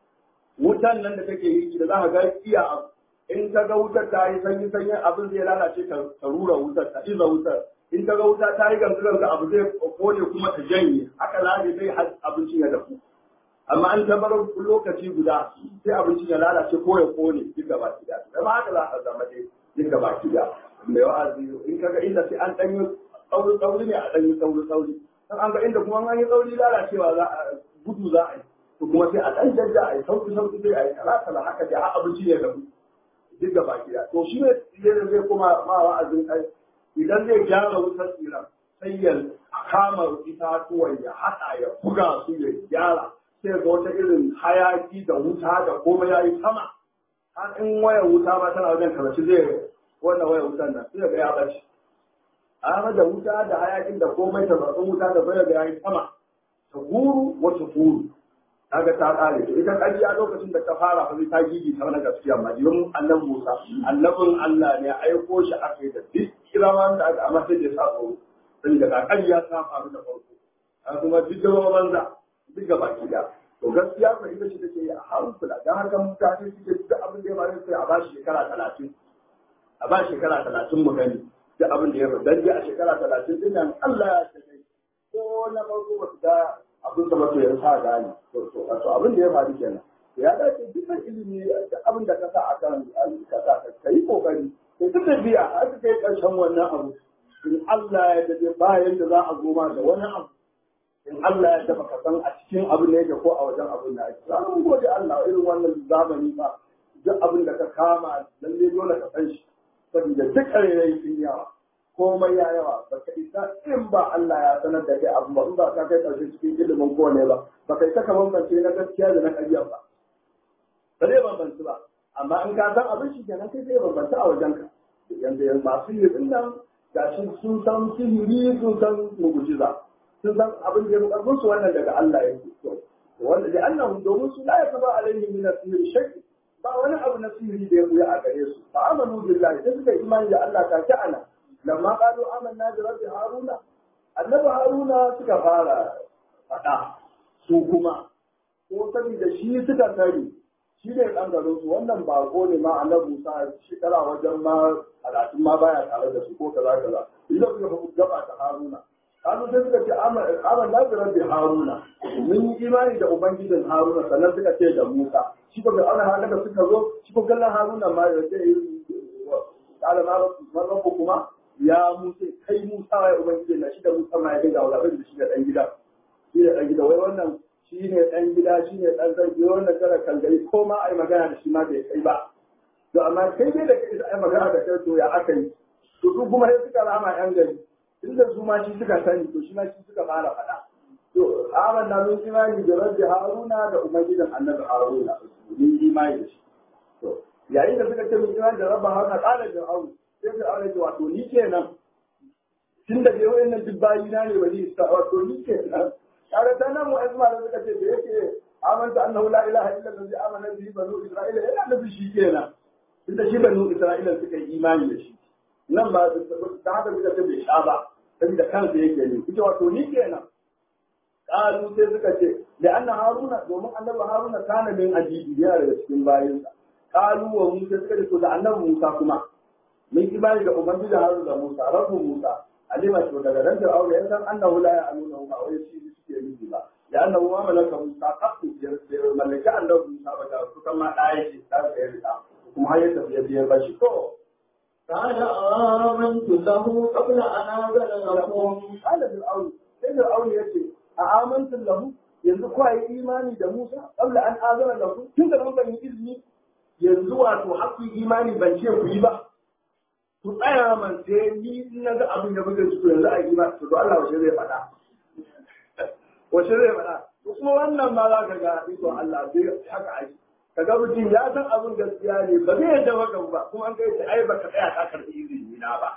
wutan nan da take girki da za ka ga iya abu in ta ga wutar ta yi sanyi sanyi abin zai lalace ta rura wutar ta iza wutar in ta ga wuta ta yi gansu gansu abu zai kone kuma ta janye haka lafi zai har abincin ya dafu amma an ta bar lokaci guda sai abincin ya lalace ko ya kone duk gaba ki da amma haka za a zama dai duk gaba ki da mai wa'azi in kaga inda sai an danyi tsauri tsauri ne a danyi tsauri tsauri dan an ga inda kuma an yi tsauri lalacewa za a gudu za a yi to kuma sai a dan jajja a yi sauki sauki sai a yi kala kala haka dai har abinci ya dafu duk gaba ki da to shi ne zai kuma ma wa'azin kai idan zai gyara wutar tsiran sai ya kama itatuwan ya haɗa ya buga su ya gyara sai ga wata irin hayaki da wuta da komai ya yi sama har in wayar wuta ma tana wajen karashi zai wannan wayar wutan nan sai ga ya bace amma da wuta da hayakin da komai ta zaɓin wuta da bayar da ya yi sama ta guru wata guru kaga ta ƙare to ita ƙarya lokacin da ta fara fa ta gigi ta wani gaskiya ma jirin annabi Musa annabin Allah ne aiko shi aka yi da duk kiraman da aka amma sai da sa tsoro sai da ƙarya ta faru da farko a kuma duk da banza duk gaba ki da to gaskiya ko ita ce take yi a hankula dan haka mutane suke duk abin da ya faru sai a ba shi shekara talatin a ba shekara talatin mu gani duk abin da ya faru dan a shekara talatin din nan Allah ya ce ko na farko ba su ga abin da mace ya sa gani to to abin da ya faru kenan ya dace dukkan ilimi da abin da ka sa aka ka sa ka yi kokari sai duk da biya aka kai karshen wannan abu in Allah ya dade bayan da za a zo ma da wani abu in Allah ya dafa ka san a cikin abin da yake ko a wajen abin da ake samun gode Allah irin wannan zamani ba duk abin da ka kama lalle dole ka san shi saboda duk ƙarairayi sun yawa komai ya yawa ba ka isa in ba Allah ya sanar da kai abu ba in ba ka kai ƙarshe cikin ilimin kowane ba ba kai saka bambance na gaskiya da na ƙarya ba ba zai bambanci ba amma in ka san abin shi kenan kai sai bambanta a wajen ka yanzu yanzu masu yi din nan ga shi sun san sihiri sun san mugujiza sun san abin da ya karfin su wannan daga Allah yake to wanda da annahu domin su la yakaba alaihi min asiri shakki ba wani abu na sihiri da ya buya a gare su fa amanu billahi sai suka imani da Allah ta ta'ala lamma qalu amanna bi rabbi haruna annabi haruna suka fara fada su kuma ko saboda shi suka sani shi ne ɗan garin su wannan bako ne ma annabi Musa shekara wajen ma talatin ma baya tare da su ko kaza kaza idan suka gaba ta haruna kanu sai suka ce aman na bi rabbi haruna mun yi imani da ubangijin haruna sannan suka ce da musa shi ko ga ana haka da suka zo shi ko kallon haruna ma ya ce kala na rabbu kuma ya musa kai musa ya ubangijin na shi da musa ma ya ga wala da shi da dan gida shi da dan gida wai wannan shi ne dan gida shi ne dan sarki wannan kara kallai ko ma ai magana da shi ma bai kai ba to amma kai dai da kai ai magana da kai to ya aka yi to su kuma sai suka rama yan gari inda su ma shi suka sani to shi ma shi suka fara faɗa to aman na mun imani da rabbi haruna da umayyidan annabi haruna mun imani da shi to yayin da suka ce mun imani da rabbi haruna qala da awu sai da aure wato ni kenan tun da dai wayannan duk bayi na ne wali sa wato ni kenan kaga ta nan wa'azma da suka ce da yake amanta annahu la ilaha illa allazi amana bihi banu isra'ila yana nufi shi kenan tunda shi banu isra'ila suka yi imani da shi nan ba ta haka suka ce bai sha ba saboda kansa yake ne kuce wato ni kenan kalu sai suka ce da anna haruna domin annabi haruna kana min ajibi yana daga cikin bayinsa kalu wa musa suka ce to da annabi musa kuma mun imani da ubangiji haruna da musa rabbu musa alima to daga nan da aure ya san annahu la ya'lamuna ba wai shi suke nufi ba da annahu ma malaka musa kafu ya mallaki annabi musa ba da su kama ɗaya ce ta sayar da kuma har ya tafi ya biyar ba shi to قال آمنت له قبل أن آذن لكم قال فرعون sai fir'aun ya ce a amantin lahu yanzu kuwa yi imani da Musa qabla an azana lahu tun da ban yi izini yanzu wato haƙƙi imani ban ce ku yi ba ku tsaya man sai ni in na ga abin da muke ciki yanzu a yi imani to Allah wace zai faɗa wace zai faɗa kuma wannan ma za ka ga iko Allah sai haka ake kaga mutum ya san abin gaskiya ne ba zai yadda maka ba kuma an kai ta ai baka tsaya ka karɓi izini na ba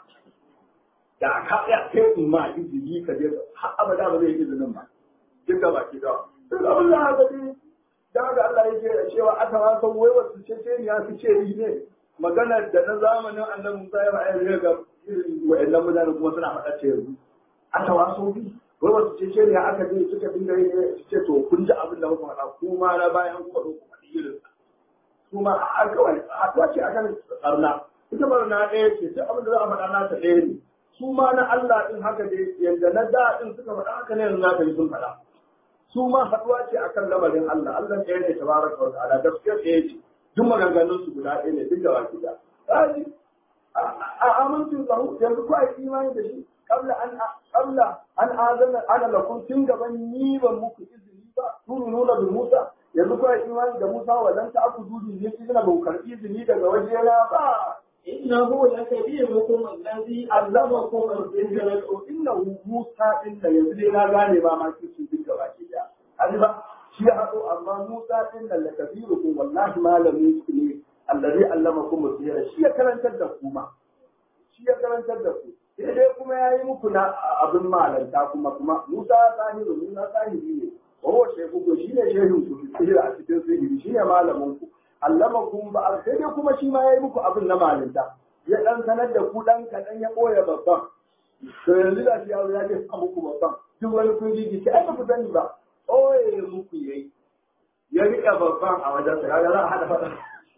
da ka tsaya kai in ma izini ka je har abada ba zai yi izinin ba duk da baki da duk abin da haka ne da ga Allah yake cewa aka ma san wai wasu ce ce ya fi ce yi ne magana da na zamanin annabi Musa ya ba'a ne ga wa'annan mutane kuma suna faɗa ce yanzu aka waso bi wai wasu ce ce ne aka je suka dinga yi ne su ce to kun ji abin da muka faɗa kuma na bayan kuma zo ku faɗi irin kuma a kawai a ce akan tsarna ita barna ɗaya ce duk abin da za a faɗa nata ɗaya ne su ma na Allah din haka dai yanda na da din suka faɗa haka ne yanzu za ka yi sun faɗa su ma haɗuwa ce akan lamarin Allah Allah ɗaya ne tabaraka wa ta'ala gaskiya ɗaya ce duk maganganun su guda ɗaya ne duk da baki da kaji a amincin lahu yanzu ko ai imani da shi qabla an qabla an azana ana lakum tun gaban ni ban muku izini ba turu nuna bi Musa yanzu ko ai imani da Musa wadan ta aku dudu ne izina ba ku karɓi izini daga wajena ba إنه لكبيركم الذي علمكم السحر innahu Musa din da yanzu dai na gane ba ma kici duk gaba ke da hadi ba shi ya haɗo amma Musa din da lakabiru ko wallahi malamin su ne allazi allamakum sirra shi ya karantar da ku ma shi ya karantar da ku sai dai kuma yayi muku na abin malanta kuma kuma Musa sahiru Musa sahibi ne oh shehu ko shi ne shehun ku sirra a cikin sihiri shi ne malamin ku allamakum ba sai dai kuma shi ma yayi muku abin na malinta ya dan sanar da ku dan kadan ya koya babban to yanzu da shi yaro ya ce sa muku babban duk wani kun ji ki ai ba ku sani ba oye muku yayi ya rika babban a wajen sa kaga za a hada fada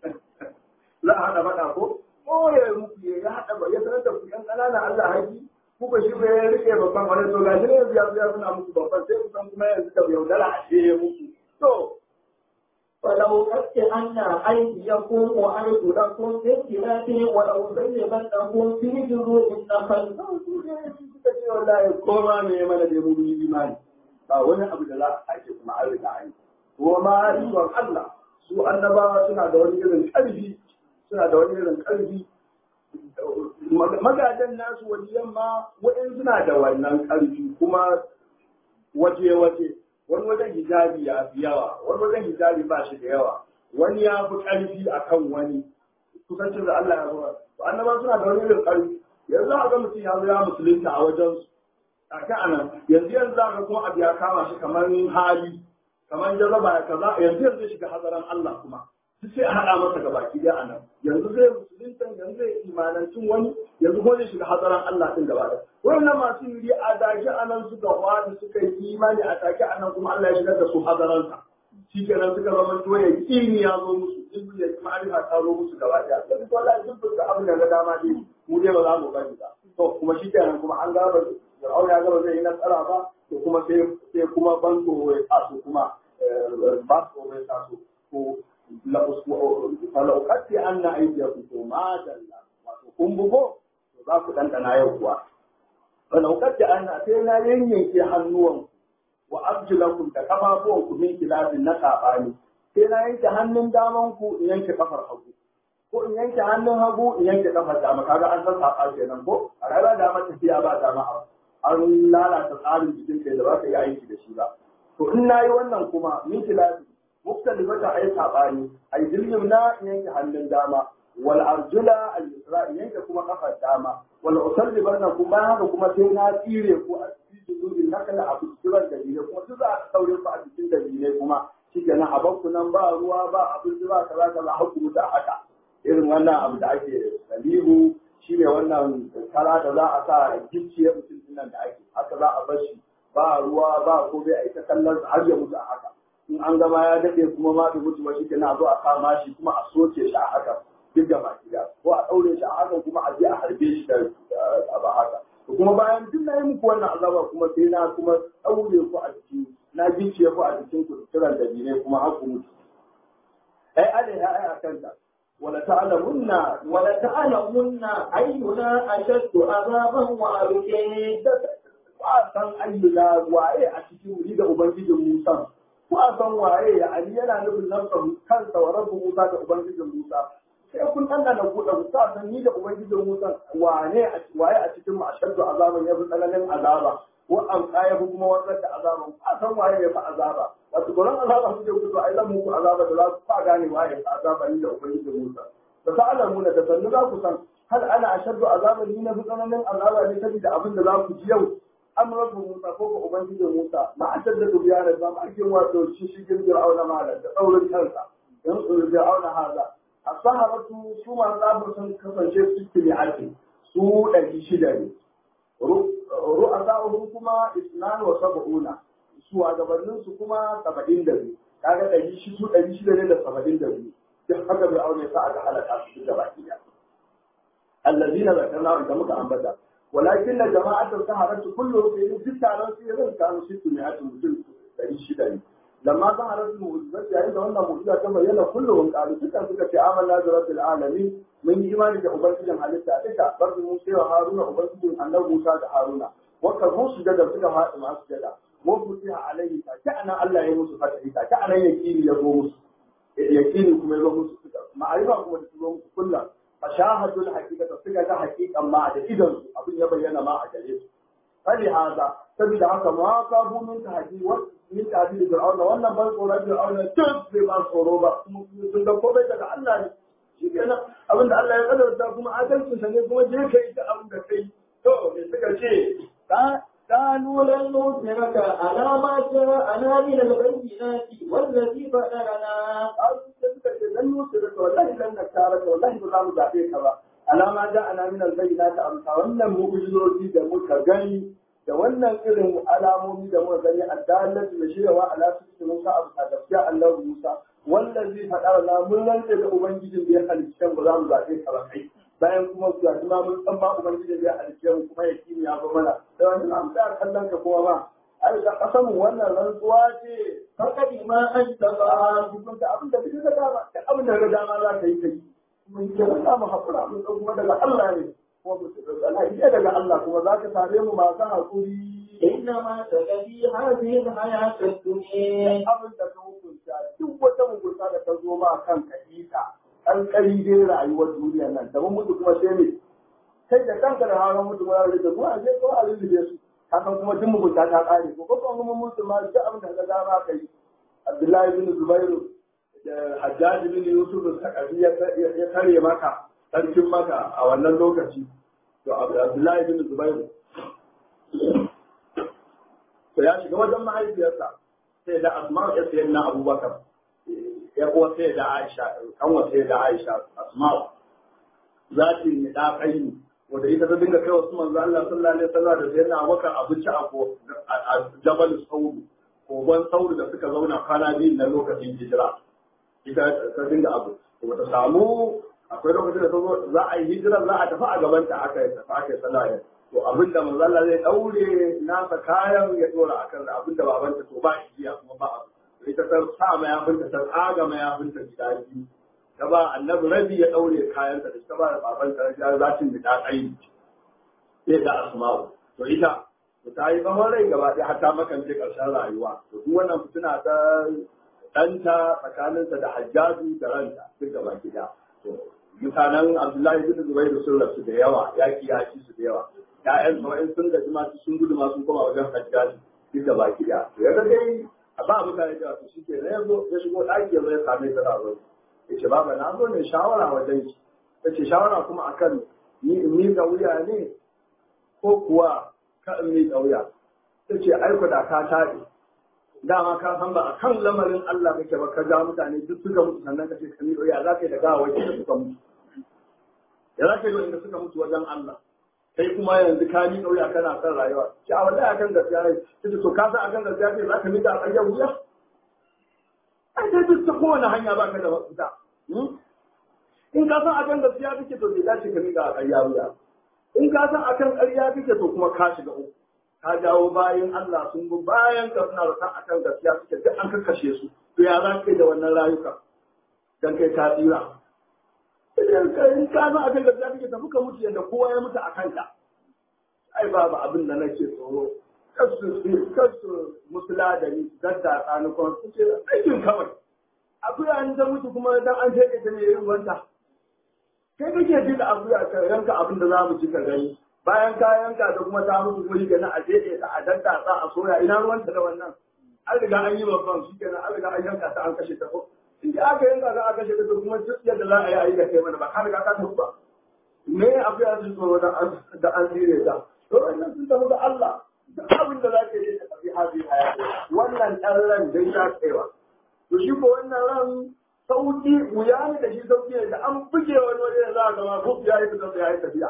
za a hada fada ko oye muku yayi ya hada ba ya sanar da ku yan kanana Allah haji kuka shi bai ya rike babban wani to gashi ne yanzu ya zo ya suna muku babban sai ku san kuma yanzu da yaudara a ce muku to فلو قد أن أيديكم وأرجلكم في اختلاف ولو زينتكم في جذوع النخل suka ce wallahi koma me mana da mu yi imani ba wani abu da za a ake kuma an riga an yi ko ma ikon Allah su annabawa suna da wani irin ƙarfi suna da wani irin ƙarfi magadan nasu waliyan ma wa'in suna da wannan ƙarfi kuma waje-waje wani wajen hijabi ya fi yawa wani wajen hijabi ba shi da yawa wani ya fi ƙarfi a kan wani kusancin da Allah ya zuwa to annaba suna da wani irin ƙarfi yanzu a ga mutum ya zo ya musulunta a wajen su a kan anan yanzu yanzu za ga kuma abu ya kama shi kamar hali kamar jarraba ya kaza yanzu yanzu ya shiga hazaran Allah kuma duk sai a haɗa masa ga baki ɗaya anan yanzu zai musulunta yanzu zai imanancin wani yanzu kuma zai shiga hazaran Allah din gaba ɗaya wannan masu yuri a dake anan suka wani suka yi imani a take anan kuma Allah ya shigar da su hazaransa shi kenan suka zama to ya kini ya zo musu ilmi ya kuma arifa ta zo musu gaba ɗaya sai duk wallahi sun fuska abin da ga dama dai mu dai ba za mu bari ba to kuma shi kenan kuma an gaba Fir'auna ya gaba zai yi nasara ba to kuma sai sai kuma ban tsoro ya taso kuma ba tsoro ya taso ko falauƙatti an na aidiyaku to ma dalla wato kun bugo to za ku ɗanɗana yau kuwa falauƙatti an na sai na yanyanke hannuwanku wa arjulakum da kafafuwanku min kilafin na saɓani sai na yanke hannun damanku in yanke kafar hagu ko in yanke hannun hagu in yanke kafar dama kaga an san saɓa kenan ko a rayuwa dama tafiya ba dama an lalata tsarin jikin kai da ba ka yi aiki da shi ba to in na yi wannan kuma min kilafin muktalifata ay sabani ay dillim na yanke hannun dama wal arjula al yusra yanke kuma kafar dama wal usalli barna kuma haka kuma sai na tsire ko a cikin dudin nakala a cikin dalilai kuma duk za a saure ku a cikin dalilai kuma shikenan a bakku nan ba ruwa ba abin da ba kaza kaza haku mutu a haka irin wannan abu da ake dalilu shine wannan kara da za a sa gicciye mutum nan da ake haka za a bar shi ba ruwa ba ko bai aika kallon har ya mutu a haka in an gama ya daɗe kuma ma bai mutu ba shi ke na zo a kama shi kuma a soke shi a haka duk da baki da ko a ɗaure shi a haka kuma a je a harbe shi da abu haka to kuma bayan duk na yi muku wannan azaba kuma sai na kuma ɗaure ku a jiki na gicciye ku a jikin ku kiran da ne kuma har ku mutu ai alaiha ai a kanta wala ta'lamunna wala ta'lamunna ayyuna ashaddu azaban wa abqi ba san ayyuna waye a cikin wuri da ubangijin Musa ko a san waye ya ali yana nufin nafsa kansa wa rabbu Musa da ubangijin Musa sai kun dan da ku da ku san ni da ubangijin Musa wane a waye a cikin ashaddu azaban yafi tsananin azaba ko an kaya kuma wannan da azaban a san waye ya fi azaba wato gurin azaba kuke ku to ai zan muku azaba da za ku fa gane waye ya fi azaba ni da ubangijin Musa da ta'lamuna da sannu za ku san hal ana ashaddu azaban ni na fi tsananin azaba ne saboda abin da za ku ji yau an rabu Musa ko ko ubangijin Musa ma a tadda da biyar da ma ake wato shi shigin Fir'auna malam da tsaurin kansa dan tsaurin Fir'auna haza as-sahabatu su ma zabu sun kasance su tili ake su ɗari shida ne ru'asa'uhum kuma isnan wa sab'una su a gabanin su kuma saba'in da biyu kaga ɗari shi su ɗari shida ne da saba'in da biyu duk haka Fir'auna ya sa aka halaka su da baki ɗaya allazina zakarna da muka ambata walakin na jama'atar saharatu kullu fi duk taron su yanzu kanu shi ne a mutum dari shida ne lamma saharatu mu'jizat yayin da wannan mu'jiza ta bayyana kullu qalu duka suka ce amanna bi rabbil alamin mun yi imani da ubangijin halitta duka barzu Musa wa Haruna ubangijin annabi Musa da Haruna wakar musu da suka faɗi masu jada wa futiha alaihi ta ta anan Allah ya musu fatahi ta ta anan yakini ya zo musu yakini kuma ya zo musu suka ma'arifa kuma da su zo musu kullum fashahadul haqiqata suka ga haqiqan ma da idan su abin ya bayyana ma a gare su fali haza saboda haka ma ka bu min tahdi wa min tahdi da fir'auna wannan ban tsoron fir'auna duk bai ba tsoro ba sun da komai daga Allah ne shi kenan abin da Allah ya kadarta kuma adalcin sa ne kuma je kai da abin da kai to me suka ce قالوا لن نؤثرك على ما جاءنا من البينات والذي فطرنا لن نؤثرك والله لن نختارك والله ba mu zaɓe ka ba alama da ana min albayyana ta amsa wannan mu'jizoji da muka gani da wannan irin alamomi da muka gani addalatu da shiryawa ala su Musa abu ta gaskiya Allah Musa wallazi faɗa na mun rantse da ubangijin da ya halicce ba za mu zaɓe ka ba kai bayan kuma ga ma mun san ba ubangijin da ya halicce mu kuma ya kimiyya ba mana da wannan an tsaya kallon ka kuma ba ai da kasamu wannan rantsuwa ce فقد ما أنت ba hukunta abin da kike ga dama abin da ga dama za ka yi kai mun ke za mu haƙura mun ɗan kuma daga Allah ne kuma mu tsala iya daga Allah kuma za ka same mu masu haƙuri إنما تجدي هذه الحياة الدنيا abin da ka hukunta duk wata mugunta da ta zo ma kan kadita an kari dai rayuwar duniyar nan da mun mutu kuma sai ne kai da kanka da hawan mutu ma da kuma a je ko a lulluɓe su hakan kuma duk mugunta ta ƙare ko ko kuma mutu ma duk abin da ka dama kai Abdullahi bin Zubairu da Hajjaj bin Yusuf al-Saqafi ya kare maka sarkin maka a wannan lokaci to Abdullahi bin Zubairu to ya shiga wajen mahaifiyarsa sai da Asma'u ya sayi na Abubakar ya kuwa sai da Aisha kan wa sai da Aisha Asma'u za ta yi da kai wanda ita ta dinga kai wasu manzo Allah sallallahu alaihi wasallam da sayyidina Abubakar abinci a ko a Jabal Saud kogon Saud da suka zauna kwana biyu na lokacin hijira ita ta dinga abu kuma ta samu akwai lokacin da ta zo za a yi hijirar za a tafi a gaban ta aka yi tafi aka yi sallah to abin da manzo Allah zai daure nasa kayan ya dora akan abin da babanta to ba igiya kuma ba abu ita ta sa mayafinta ta tsaga mayafinta gida biyu ta ba annabi rabi ya daure kayan ta ta ba da babanta ya zatin da ta tsayi sai da asma'u to ita to ta yi tsawon rai gaba ɗaya har ta makance ƙarshen rayuwa to duk wannan fitina ta ɗanta tsakaninsa da hajjaju da ranta duk gaba gida to mutanen abdullahi bin zubairu sun rasu da yawa yaƙi ya ci su da yawa ƴaƴan sau'in sun gaji ma sun gudu ma sun koma wajen hajjaju duk gaba gida to ya dai a ba mutane da su shi ke na yanzu ya shigo ɗaki ya zo ya same ta da ya ce baba na zo ne shawara wajen ki ta ce shawara kuma akan ni in miƙa wuya ne ko kuwa ka in miƙa wuya ta ce aiko da ka taɗe dama ka san ba a kan lamarin Allah kake ba ka ja mutane duk suka mutu sannan ka ce ka miƙa wuya za ka yi da gawa da suka mutu ya za ka yi inda suka mutu wajen Allah kai kuma yanzu ka miƙa wuya kana son rayuwa ki a wallahi akan gaskiya ne kace to ka san akan gaskiya ne za ka miƙa a ƙaryar wuya ai dai duk ta kowane hanya ba ka da mafita in ka san akan gaskiya kake to bai dace ka miƙa a ƙarya wuya in ka san akan ƙarya kake to kuma ka shiga uku ka jawo bayan Allah sun bi bayan ka suna rasa akan gaskiya suke duk an kakkashe su to ya za ka yi da wannan rayuka dan kai ta tsira in ka san akan gaskiya kake tafi ka mutu yadda kowa ya mutu a kanka ai babu abin da nake tsoro kasu kasu musula da ni gadda tsanukon su ce aikin kawai akuya an ta mutu kuma dan an sheke ta ne yin wanta kai kake ji da akuya ka yanka abin da za mu ci ka gani bayan ka yanka da kuma ta mutu guri ga na a sheke ta a dadda ta a soya ina ruwanta da wannan an riga an yi babban shi kenan an riga an yanka ta an kashe ta ko in da aka yanka ta aka kashe ta to kuma duk yadda za a yi a yi da kai mana ba ka riga ka tafi ba me akuya sun tsoro da an tsire ta to wannan sun tafi da Allah duk abin da za ka yi ka tafi hazi hayati wannan ɗan ran dai ta tsayawa to shi ko wannan ran sauki wuya ne da shi sauki ne da an buge wani waje da za a gama ko ya yi fitar da ya yi tafiya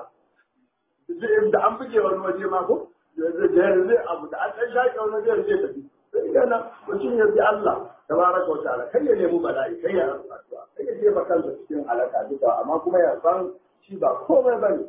da an buge wani waje ma ko zai abu da an ɗan shaƙe wani waje zai tafi sai kenan mutum ya bi Allah tabaraka wa ta'ala kai ya nemi bala'i kai ya rasu addu'a kai ya jefa kansa cikin halaka duka amma kuma ya san shi ba komai bane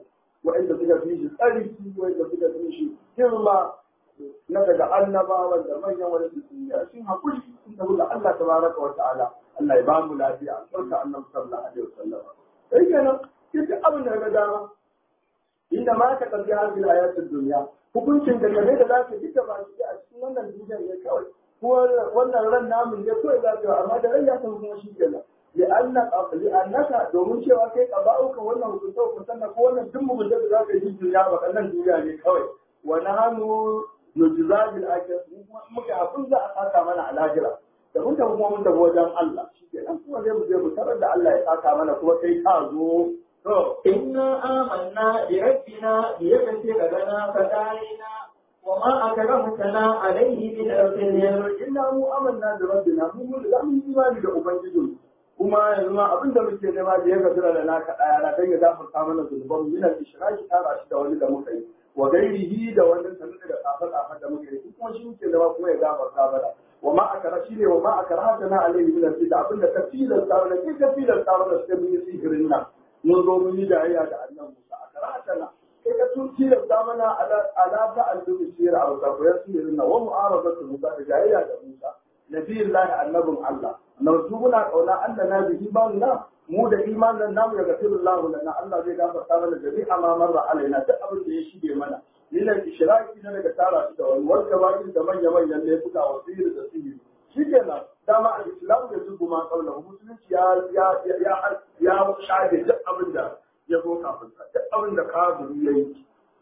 wa'anda suka fi shi tsarki wa'anda suka fi shi girma na daga annabawan da manyan wani su sun haƙuri sun tafi da Allah tabaraka wa ta'ala Allah ya ba mu lafiya barka annabi sallallahu alaihi wasallam sai kenan duk abin da ga dama inda ma ka kalli hadin ayatul dunya hukuncin da game da za ka ji ba shi a cikin wannan duniyar ne kawai ko wannan ran namun ne kawai za ka amma da ran ya san kuma shi kenan li'anna li'annaka domin cewa kai qaba'uka wannan hukunta hukuntan ko wannan duk mugunta da za ka yi duniya ba kallon duniya ne kawai wa nahnu nujza bil akhir muka abin za a saka mana a lahira da mun tafi kuma mun tafi wajen Allah shi kenan kuma zai mu je mu tarar da Allah ya saka mana kuma kai ka zo إنا آمنا بربنا ليغفر لنا خطايانا وما أكرمتنا عليه من الخير inna mu amanna da rabbina mu mun da mun imani da ubangijin kuma yanzu ma abin da muke nema da ya gafira da naka daya na dan ya gafarta mana zunuban mu yana ishraki tara shi da wani da muka yi wa gairihi da wannan sanin da kafa kafa da muka yi kuma shi muke nema kuma ya gafarta mana wa ma akara shi ne wa ma akara ta na alaihi min al da abin da ka tilasta mana ke ka tilasta mana sai mun yi sihirin nan mun zo mun yi dariya da annan Musa akara ta na kai ka tun tilasta mana ala ta al-dubi sirra a wata koyar sihirin nan wa mu'arazatu Musa da jayayya da Musa nabiyullahi annabin Allah narju muna kauna Allah na bihi banna mu da imanin namu ya gafiru Allah lana Allah zai gafarta mana jami'a ma marra alaina duk abin da ya shige mana lilan ishraki na daga tara shi da wani warka bakin da manya manyan laifuka wa sihiri da sihiri shikenan dama al-islam da zubu ma kaula musulunci ya ya ya ya shafe duk abin da ya zo kafin sa duk abin da kafiri yayi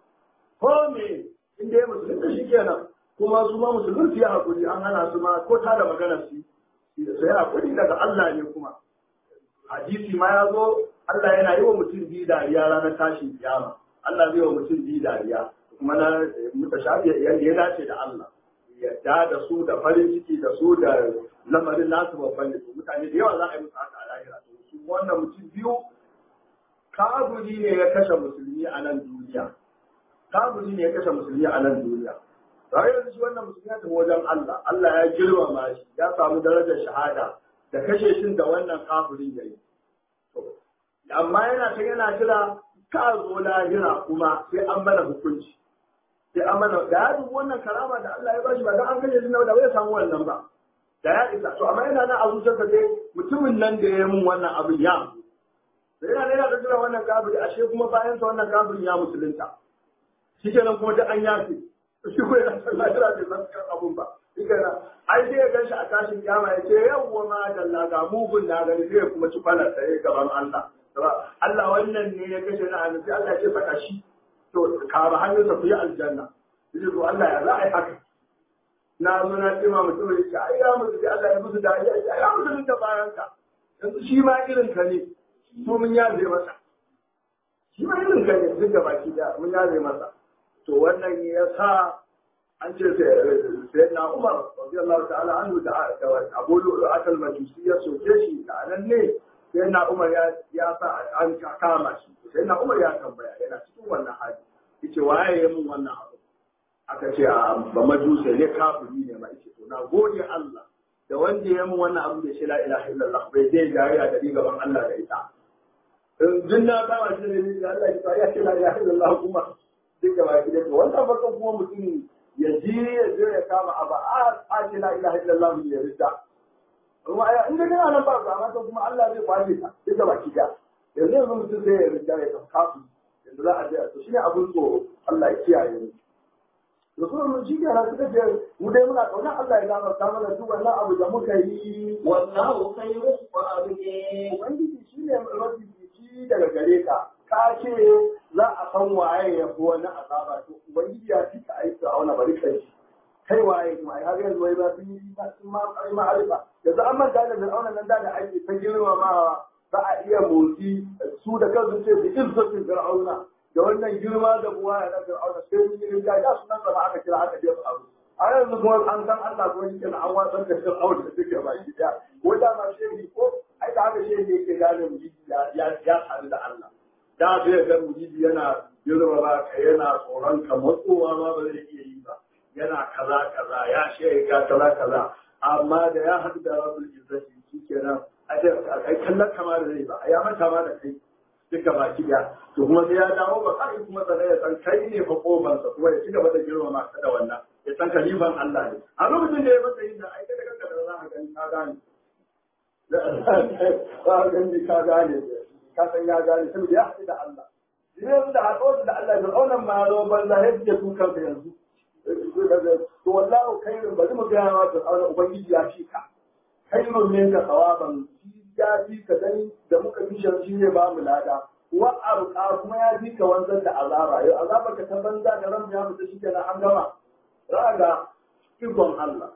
ko me inda ya musulunci shikenan kuma su ma musulunci ya hakuri an hana su ma ko ta da magana su sai hakuri daga Allah ne kuma hadisi ma ya zo Allah yana yi wa mutum biyu dariya ranar tashin kiyama Allah zai wa mutum biyu dariya kuma na mutashabi yadda ya dace da Allah yadda da su da farin ciki da su da lamarin nasu babban da mutane da yawa za a yi musu haka a lahira to su wannan mutum biyu kaburi ne ya kashe musulmi a nan duniya kaburi ne ya kashe musulmi a nan duniya Bayan yanzu shi wannan musulmi ya tafi wajen Allah Allah ya girmama shi ya samu darajar shahada da kashe shin da wannan kafirin yayi amma yana ta yana jira ka zo lahira kuma sai an mana hukunci sai an mana da ya dubi wannan karama da Allah ya bashi ba dan an kashe shi da bai samu wannan ba da ya isa to amma yana nan a zuciyarsa dai mutumin nan da ya yi mun wannan abin ya da yana yana da jira wannan kafiri ashe kuma bayan sa wannan kafirin ya musulunta shi kenan kuma duk an yafe shi ko yana san lahira bai san kan abun ba shi kenan ai sai ya ganshi a tashin kiyama ya ce yawwa ma dalla ga mugun na gani sai ya kuma ci kwalar tsaye gaban Allah Allah wannan ne ya kashe na annabi Allah ya ce saka shi to ka ba hannunsa ku yi aljanna yace to Allah ya za a yi haka na zo na ce ma mutum ya ce ai ya mutu sai Allah ya musu da ya ce ai ya mutu da bayan ka yanzu shi ma irin ka ne mu mun yaje masa shi ma irin ka ne duk da baki da mun yaje masa to wannan ya sa an ce sai na Umar radiyallahu ta'ala anhu da Abu Lu'lu'at al-Majusi ya soke shi da nan ne sai na Umar ya sa an kama shi sai na Umar ya tambaya yana cikin wannan hali yace waye ya mun wannan abu aka ce a ba majusa ne kafiri ne ma yace to na gode Allah da wanda ya mun wannan abu da shi la ilaha illallah bai zai jariya da ni gaban Allah da ita in jinna ba wa shi ne da Allah ya ce la ilaha illallah kuma duka ba ki da wannan farkon kuma mutum ya ji ya je ya kama abu a ce la ilaha illallah ya rida kuma aya in da kana nan ba ba amma kuma Allah zai kwace ta duka baki da yanzu yanzu mutum zai ya rinda ya tafi kafu yanzu za a je to shine abun tsoro Allah ya kiyaye mu Rasulun mun shi kenan suka ce mu dai muna kauna Allah ya gafarta mana duk wannan abu da muka yi wallahu khairun wa abdi Ubangiji shine mafifici daga gare ka ka ce za a san waye ya fi wani azaba to Ubangiji ya fi ka aiki a wani bari kai kai waye kuma ai har yanzu wai ba sun yi sun ma ai ma'arifa yanzu an manta da fir'auna nan da da ake ta girmamawa za a iya motsi su da kansu ce bi izzatin fir'auna da wannan girma da buwa ya na fir'auna sai mun yi rinja ya sunan zama aka kira aka jefa abu a yanzu kuma an san Allah kuma yake na an watsar da fir'auna da suke ba shi da ko da ma shehi ko ai da haka shehi yake gane mujidi ya ya sadu da Allah da zai ga mujidi yana girmama ka yana tsoron ka matsowa ma ba zai iya yi ba yana kaza kaza ya shiga kaza kaza amma da ya haɗu da rabbul izzati shikenan ai kallon kama da zai ba ya manta ma da kai duka baki ɗaya to kuma sai ya dawo ba kai kuma sanar ya san kai ne fa kofansa kuma ya ci gaba da girmama ka da wannan ya san kalifan Allah ne a lokacin da ya masa yin da aika da kanka da za ka gani ka gane za ka gani ka gane ka san ya gane saboda ya haɗu da Allah yanzu da haɗuwarsa da Allah da aunan ma zo banza ya fice su kansa yanzu to wallahu khairun bari mu ga wa da aunan ubangiji ya fi ka khairun min ka sawaban ya fi ka dan da muka bi shi ne ba mu lada wa arqa kuma ya fi ka wanzar da azaba yau azaba ka ta banza da ran ya fita shi kenan an gama raga ikon Allah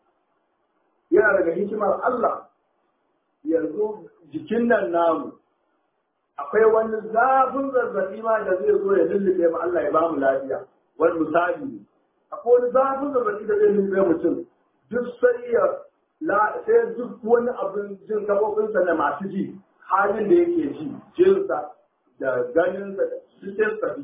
yana daga hikimar Allah yanzu jikin nan namu akwai wani zafin zazzabi ma da zai zo ya lullube mu Allah ya ba mu lafiya wani misali ne akwai wani zafin zazzabi da zai lullube mutum duk sai ya sai duk wani abin jin gaɓoɓinsa da masu ji halin da yake ji jinsa da ganinsa da cikin sabi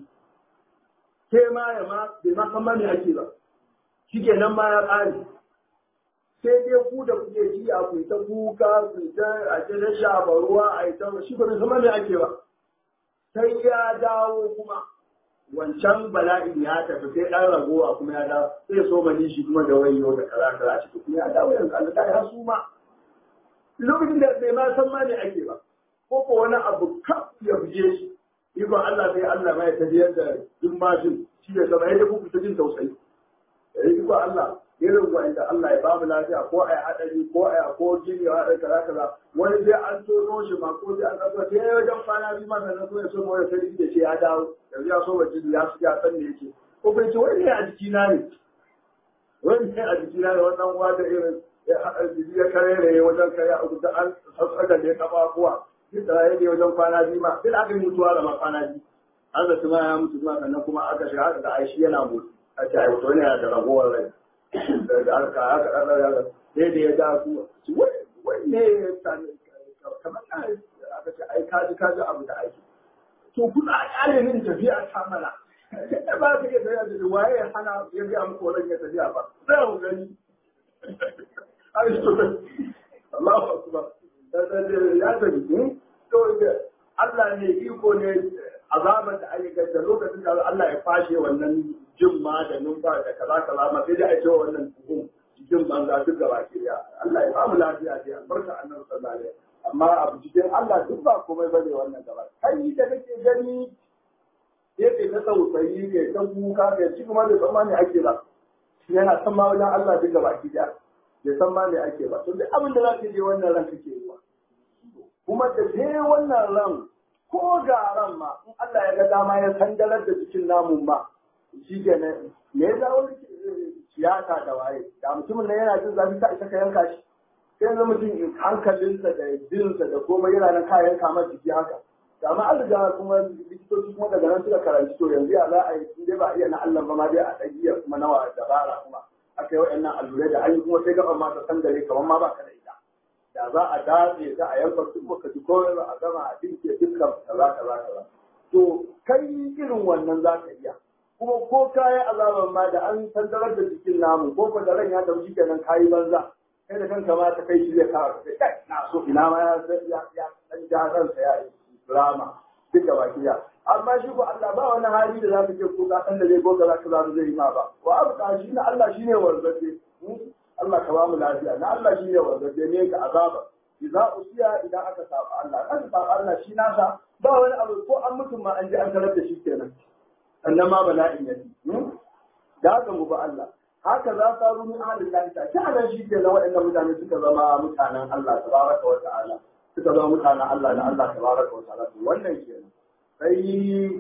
ke ma ya ma bai ma san ma me ake ba shi nan ma ya ƙare sai dai ku da kuke ji a ku ta kuka ku ta a ce da shafa ruwa a yi ta shi ba zama me ake ba sai ya dawo kuma wancan bala'in ya tafi sai ɗan ragowa kuma ya dawo sai so mani shi kuma da wayo da kaza kaza a cikin kuma ya dawo yanzu Allah ta ya su ma lokacin da bai ma san ma me ake ba ko ko wani abu kaf ya buge shi ikon Allah sai Allah ma ya tafiyar da duk mashin shi ya zama yadda kuku ta jin tausayi ikon Allah irin wanda Allah ya bamu lafiya ko a hadari ko a ko jini a hadari kaza kaza wani sai an tono shi ma ko sai an kaso sai wajen kwana biyu ma sannan so ya so mawaya sai da ce ya dawo yanzu ya so wa jini ya su ya san me yake ko bai ce wani ne a jikina ne wani ne a jikina ne wannan uwa da irin jiki ya karere wajen kare a kusa an sassaga da ya kafa kuwa duk da ya ne wajen kwana biyu ma sai da aka yi mutuwa da ma kwana biyu an da ma ya mutu ma sannan kuma aka shiga aka ga aishi yana mutu a ce ai wato ne da ragowar rai da aka aka ɗaɗa sai da ya ja su wai ne kamar aka ce ai kaji kaji abu da aiki to kuna a ƙyale min tafiya ta mana ba su ke tafiya da waye ya hana ya ga muku wannan ya tafiya ba sai ku gani ai to Allahu akbar ya tafi to Allah ne iko ne azabar da ayyuka da lokacin da Allah ya fashe wannan jin ma da numfa da kaza kaza ma sai dai a ce wannan tuhum jikin banza duk gaba ke ya Allah ya bamu lafiya dai albarka annabi sallallahu alaihi amma abu cikin Allah duk ba komai bane wannan gaba kai da kake gani yake ta tausayi ne ta kuka ga shi kuma bai san ma me ake ba yana san ma wajen Allah duk gaba ki da bai san ma me ake ba to duk abin da zaka je wannan ran kake yi kuma da je wannan ran ko ga ran ma in Allah ya ga dama ya sandalar da cikin namun ma shi ke nan me ya zawo siyasa da waye da mutumin nan yana jin zafi ka isa ka yanka shi sai yanzu mutum hankalinsa da jinsa da komai yana nan ka yanka masa jiki haka da amma an riga kuma likitoci kuma daga nan suka karanci to yanzu ya za a yi in dai ba iya na Allah ba ma dai a ɗagiya kuma nawa dabara kuma aka yi waɗannan allurai da an yi kuma sai gaban ma ta sandare kamar ma ba ka da ita da za a datse ta a yanka duk baka ji komai ba a gama a dinke dukkan kaza kaza kaza to kai irin wannan za ka iya kuma ko kayan azaban ma da an sandarar da cikin namu ko ko da ran ya tafi kenan kayi banza kai da kanka ma ta kai shi zai kawo kai kai na so ina ma ya ya ya dan ja ransa ya yi drama duk da baki ya amma shi ko Allah ba wani hali da zaka ce ko ka san da zai ko ka zaka zaru zai yi ma ba wa abu shi na Allah shine warzace Allah ka ba mu lafiya na Allah shine warzace ne ga azaba idza usiya idan aka saba Allah aka saba Allah shi nasa ba wani abu ko an mutum ma an ji an tarar da shi kenan sannan ma bala'in ya ci da haka mu ba Allah haka za ta rumi ahalin lahi ta ta nan shi ke na waɗannan mutane suka zama mutanen Allah tabaraka wa ta'ala suka zama mutanen Allah na Allah tabaraka wa ta'ala to wannan kenan sai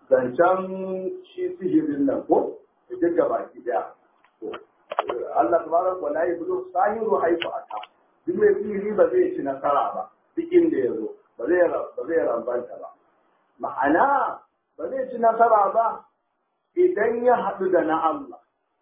zancen shi sihirin nan ko duk da baki daya to Allah tabaraka wa ta'ala bulu sahiru haifu aka duk mai sihiri ba zai ci nasara ba duk inda ya zo ba zai ba zai rambanta ba ma'ana ba zai ci nasara ba idan ya haɗu da na Allah,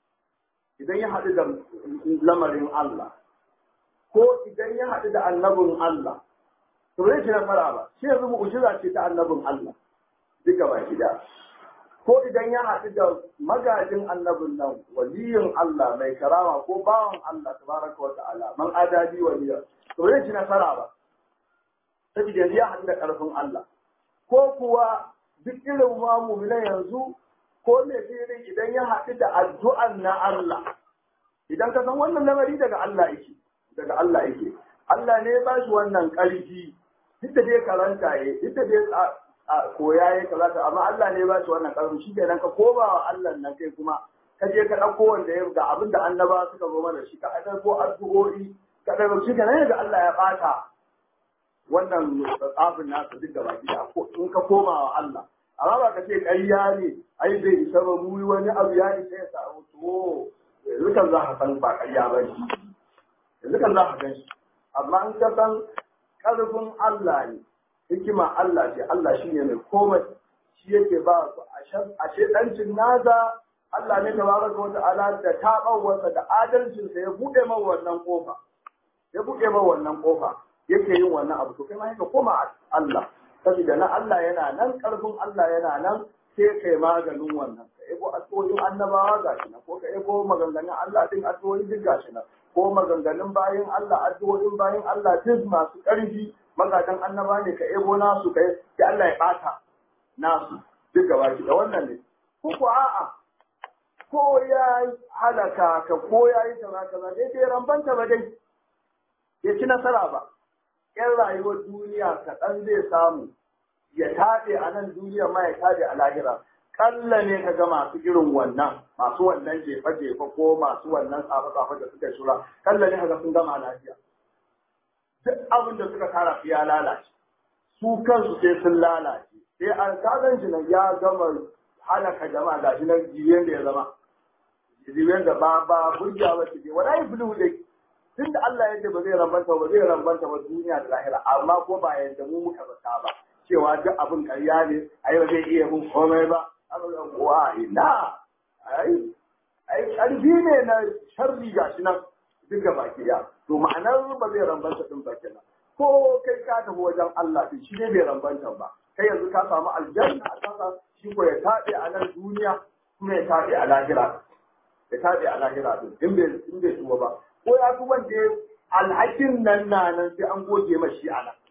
idan ya haɗu da lamarin Allah, ko idan ya haɗu da annabin Allah, to zai ci nasara ba, shi yanzu mu'ujiza ce ta annabin Allah, duka ba gida. Ko idan ya haɗu da magajin annabin nan, waliyin Allah mai karama ko bawan Allah tabaraka wa ta'ala, man adadi waliya, to zai ci nasara ba. Saboda yanzu ya haɗu da ƙarfin Allah. ko kuwa duk irin ma mu'mina yanzu ko me irin idan ya haɗu da addu'an na Allah idan ka san wannan lamari daga Allah yake daga Allah yake Allah ne ya ba shi wannan ƙarfi duk da dai karanta ya duk da dai koya ya karata amma Allah ne ya ba shi wannan ƙarfi shi kenan ka koma wa Allah nan kai kuma ka je ka ɗauko wanda ya ga abin da annaba suka zo mana shi ka ɗauko addu'o'i ka ɗauko shi kenan ga Allah ya ɓata wannan tsafin nasa duk da baki in ka koma wa Allah amma ba ka ce ƙarya ne ai bai isa ba mu wani abu ya isa ya samu to yanzu kan za ka san ba ƙarya ba ne yanzu kan za ka gan shi amma in ka san ƙarfin Allah ne hikima Allah ce Allah shi ne mai komai shi yake ba su a shedancin naza Allah ne ta baraka wata ala da taɓawarsa da adalcinsa ya buɗe man wannan ƙofa ya buɗe man wannan ƙofa yake yin wannan abu to kai ma ka koma Allah saboda na Allah yana nan ƙarfin Allah yana nan sai kai maganin wannan ka ebo addu'o'in annabawa gashi nan ko ka ebo maganganun Allah din addu'o'in duk gashi nan ko maganganun bayan Allah addu'o'in bayan Allah duk masu ƙarfi magadan annaba ne ka ebo nasu kai sai Allah ya bata nasu duk gaba ki da wannan ne ko ko a'a ko ya halaka ka ko ya yi kaza kaza dai bai rambanta ba dai ya ci nasara ba yan rayuwar duniya kaɗan zai samu ya taɗe a nan duniya ma ya taɗe a lahira kalla ne ka ga masu irin wannan masu wannan jefa-jefa ko masu wannan tsafe-tsafe da suka shura kalla ne ka ga sun gama lafiya duk abin da suka tara su ya lalace su kansu sai sun lalace sai an kagan shi nan ya gama halaka jama'a ga shi nan jiyen da ya zama jiyen da ba ba burgiya ba ce wala yi bulu dai tunda Allah yadda ba zai rambanta ba zai rambanta ba duniya da lahira amma ko ba yadda mu muka zata ba cewa duk abin ƙarya ne ai ba zai iya mun komai ba wa ina ai ai ƙarfi ne na sharri gashi nan duk ga baki ya to ma'anar ba zai rambanta din ba kenan ko kai ka tafi wajen Allah din shi ne bai rambanta ba kai yanzu ka samu aljanna a kasa shi ko ya tabe a nan duniya kuma ya tabe a lahira ya tabe a lahira din in bai in bai tuba ba ko ya fi wanda alhakin nan na nan sai an goge mashi a nan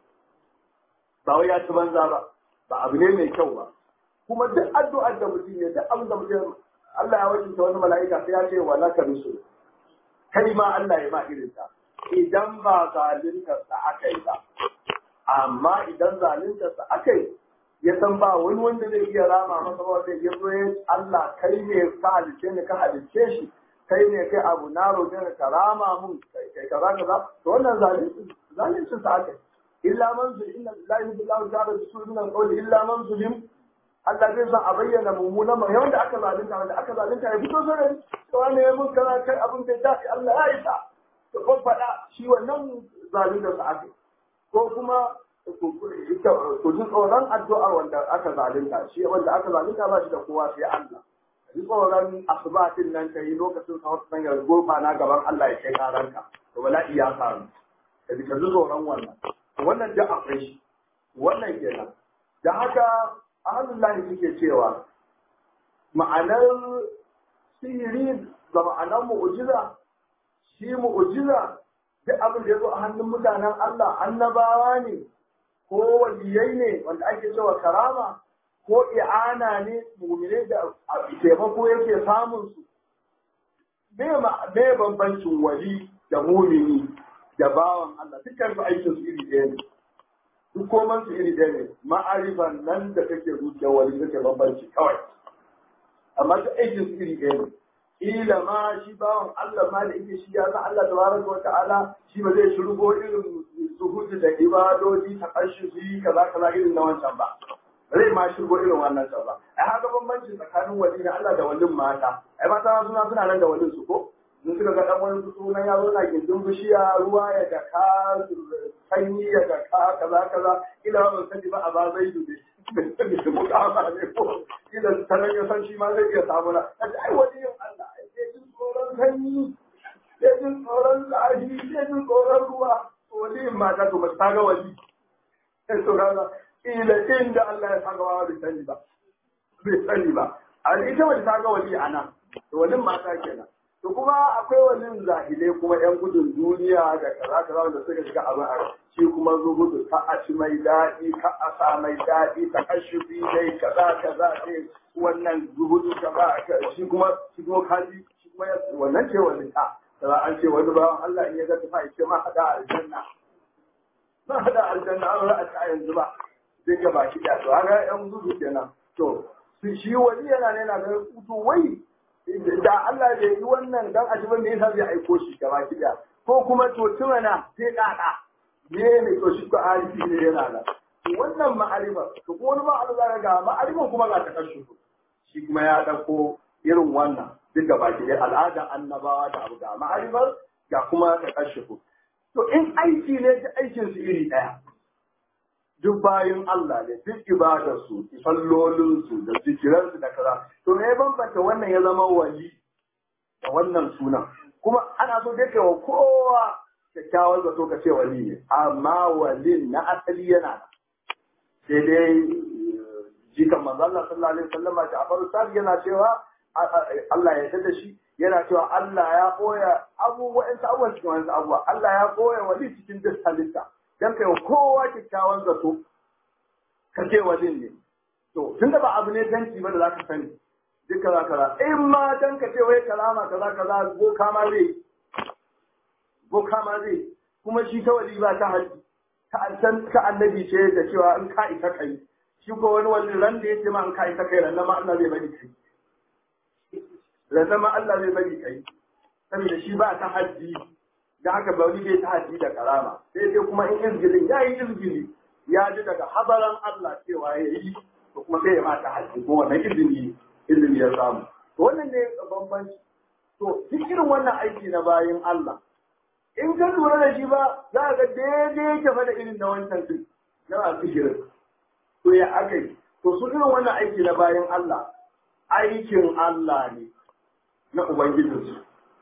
ba wai ya ci banza ba ba abu ne mai kyau ba kuma duk addu'ar da mutum ya duk abin da mutum Allah ya wajinta wani mala'ika sai ya ce wa laka rusul kai ma Allah ya ma irin ta idan ba zalunta sa aka yi ba amma idan zalunta sa aka yi ya san ba wani wanda zai iya rama masa ba zai ya zo ya Allah kai ne ka halice ni ka halice shi kai ne kai abu na roƙe ni ka rama mun kai kaza kaza to wannan zalunci zalunci sa aka yi illa man zulim inna lillahi wa inna ilaihi raji'un min al-qawli illa man zulim Allah zai san a bayyana mummunan mai wanda aka zalunta wanda aka zalunta ya fito zare to wani ya mun kana kai abin da dafi Allah ya isa to ko faɗa shi wannan zalunta sa aka ko kuma ku ji tsoron addu'ar wanda aka zalunta shi wanda aka zalunta ba shi da kowa sai Allah ji tsoron asubatin nan ta yi lokacin sahur nan ya gurfa na gaban Allah ya kai karanka to bala'i ya faru ka ji tsoron wannan wannan da akwai shi wannan kenan da haka ahalullahi suke cewa ma'anar sihiri da ma'anar mu'ujiza shi mu'ujiza duk abin da ya zo a hannun mutanen Allah annabawa ne ko waliyai ne wanda ake cewa karama ko i'ana ne mumine da taimako yake samun su me bambancin wali da mumini da bawan Allah dukkan su aikin su iri ɗaya ne duk koman su iri ɗaya ne ma'arifan nan da kake zuciyar wani take bambanci kawai amma duk aikin su iri ɗaya ne ila ma shi bawan Allah ma da yake shi ya san Allah tabaraka wa ta'ala shi ba zai shirgo irin zuhudu da ibadoji ta ƙarshe su yi kaza kaza irin na wancan ba zai ma shirgo irin wannan can ba ai haka bambanci tsakanin wali na Allah da walin mata ai mata suna suna nan da walin su ko in suka ga dan wani sunan ya zo na gindin bishiya ruwa ya daka sanyi ya daka kaza kaza ila ban sani ba a ba zai dube da mutama ne ko ila sanan ya san shi ma zai iya samu na ai waliyin Allah ai sai jin tsoron sanyi sai jin tsoron zafi sai jin tsoron ruwa waliyin mata to ba ta ga wali sai to kaga ila inda Allah ya saka wa bai sani ba bai sani ba a ita wata ta ga wali ana to walin mata kenan to kuma akwai wani zahilai kuma yan gudun duniya da kaza kaza wanda suka shiga abin a shi kuma zuhudu ka a ci mai daɗi ka a sa mai daɗi ta kashufi dai kaza kaza dai wannan zuhudu ka ba shi kuma shi kuma kaji shi kuma wannan ce wani ta kaza an ce wani bawan Allah in ya ga tufa ya ce ma hada aljanna ma hada aljanna an ra'a ta yanzu ba zai ga baki da to haka yan zuhudu kenan to shi wani yana ne na ga kuto wai da Allah bai yi wannan dan ajibin da yasa zai aiko shi gaba kiɗa ko kuma to tumana sai kaka ne ne to shi ko arifi ne yana nan wannan ma'arifa to ko wani ma'arifa zaka ga ma'arifin kuma ga ta kashe shi kuma ya dauko irin wannan duk gaba kiɗa al'adar annabawa da abu da ma'arifar ga kuma ta kashe to in aiki ne da aikin su iri ɗaya duk bayan Allah ne duk ibadarsu sallolinsu da zikiransu da kaza to me bambanta wannan ya zama wali da wannan sunan kuma ana so dai kai wa kowa kyakkyawar zato ka ce wali ne amma walin na asali yana sai dai jikan manzo Allah sallallahu alaihi wasallam da Abu Sa'id yana cewa Allah ya yarda da shi yana cewa Allah ya koya abubuwan abubuwan cikin wani abubuwa Allah ya koya wali cikin duk halitta dan kai kowa kyakkyawan zato ka ce wajen ne to tunda ba abu ne danci ba da za ka sani duk kaza kaza in ma dan ka ce wai kalama kaza kaza boka ma zai boka ma zai kuma shi ta wali ba ta haji ta san ka annabi ce da cewa in ka isa kai shi ko wani wani ran da yace ma in ka isa kai ran ma Allah zai bari kai ran ma Allah zai bari kai saboda shi ba ta haji da haka ba wani bai ta haji da karama sai dai kuma in izgilin ya yi izgili ya ji daga habaran Allah cewa ya yi to kuma sai ya mata haji ko wannan izini izini ya samu to wannan ne bambanci to duk irin wannan aiki na bayin Allah in ka lura da shi ba za ka ga daidai yake fa da irin na wancan din na masu shirin to ya aka yi to su irin wannan aiki na bayin Allah aikin Allah ne na Ubangijinsu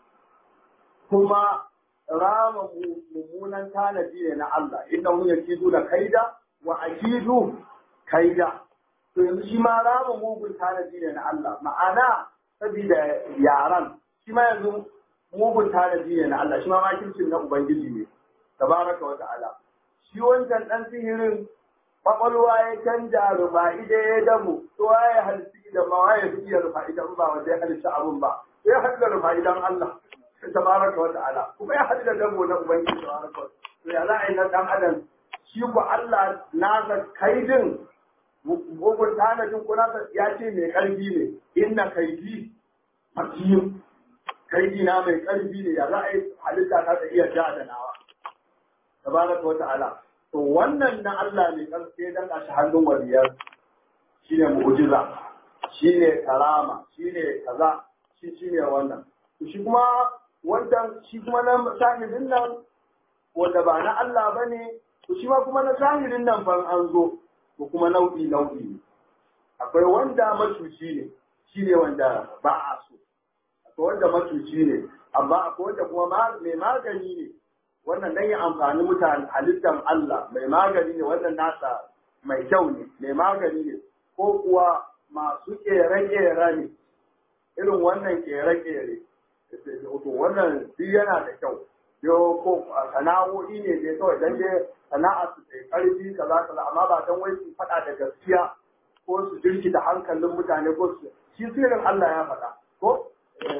kuma rama mummunan tanadi ne na Allah inda mun yakidu da kaida wa akidu kaida to yanzu shi ma rama mugun tanadi ne na Allah ma'ana saboda yaran shi ma yanzu mugun tanadi ne na Allah shi ma makircin na ubangiji ne tabaraka wa ta'ala shi wancan dan sihirin kwakwalwa ya canja rufa'i da ya damu to waye halitta da ma waye fi iya rufa'i da ba wanda ya halitta abun ba sai ya halitta rufa'i dan Allah tabaraka wa ta'ala kuma ya hada dabo na ubangiji tabaraka wa to ya za a yi na dan adam shi ku Allah nasa kaidin bugun tanadin ku nasa ya ce mai karfi ne inna kaidi hakim kaidi na mai karfi ne ya za a yi halitta ta iya ja da nawa tabaraka wa ta'ala to wannan na Allah mai karfi dan a shi hannun waliyar shine mu'jiza shine karama shine kaza shi shine wannan shi kuma wannan shi kuma na shahidin nan wanda ba na Allah ba ne, to shi ma kuma na shahidin nan fan an zo, ko kuma nau'i nau'i ne. Akwai wanda macuci ne, shi ne wanda ba a so. Akwai wanda macuci ne, amma akwai wanda kuma mai magani ne, wannan dan ya amfani mutane halittar Allah mai magani ne, wannan nasa mai kyau ne, mai magani ne, ko kuwa masu ƙere-ƙere ne, irin wannan ƙere-ƙere. to wannan duk yana da kyau yo ko sana'o'i ne dai kawai dan dai sana'a su sai karfi kaza kaza amma ba dan wai su faɗa da gaskiya ko su jirki da hankalin mutane ko su shi sirrin Allah ya faɗa ko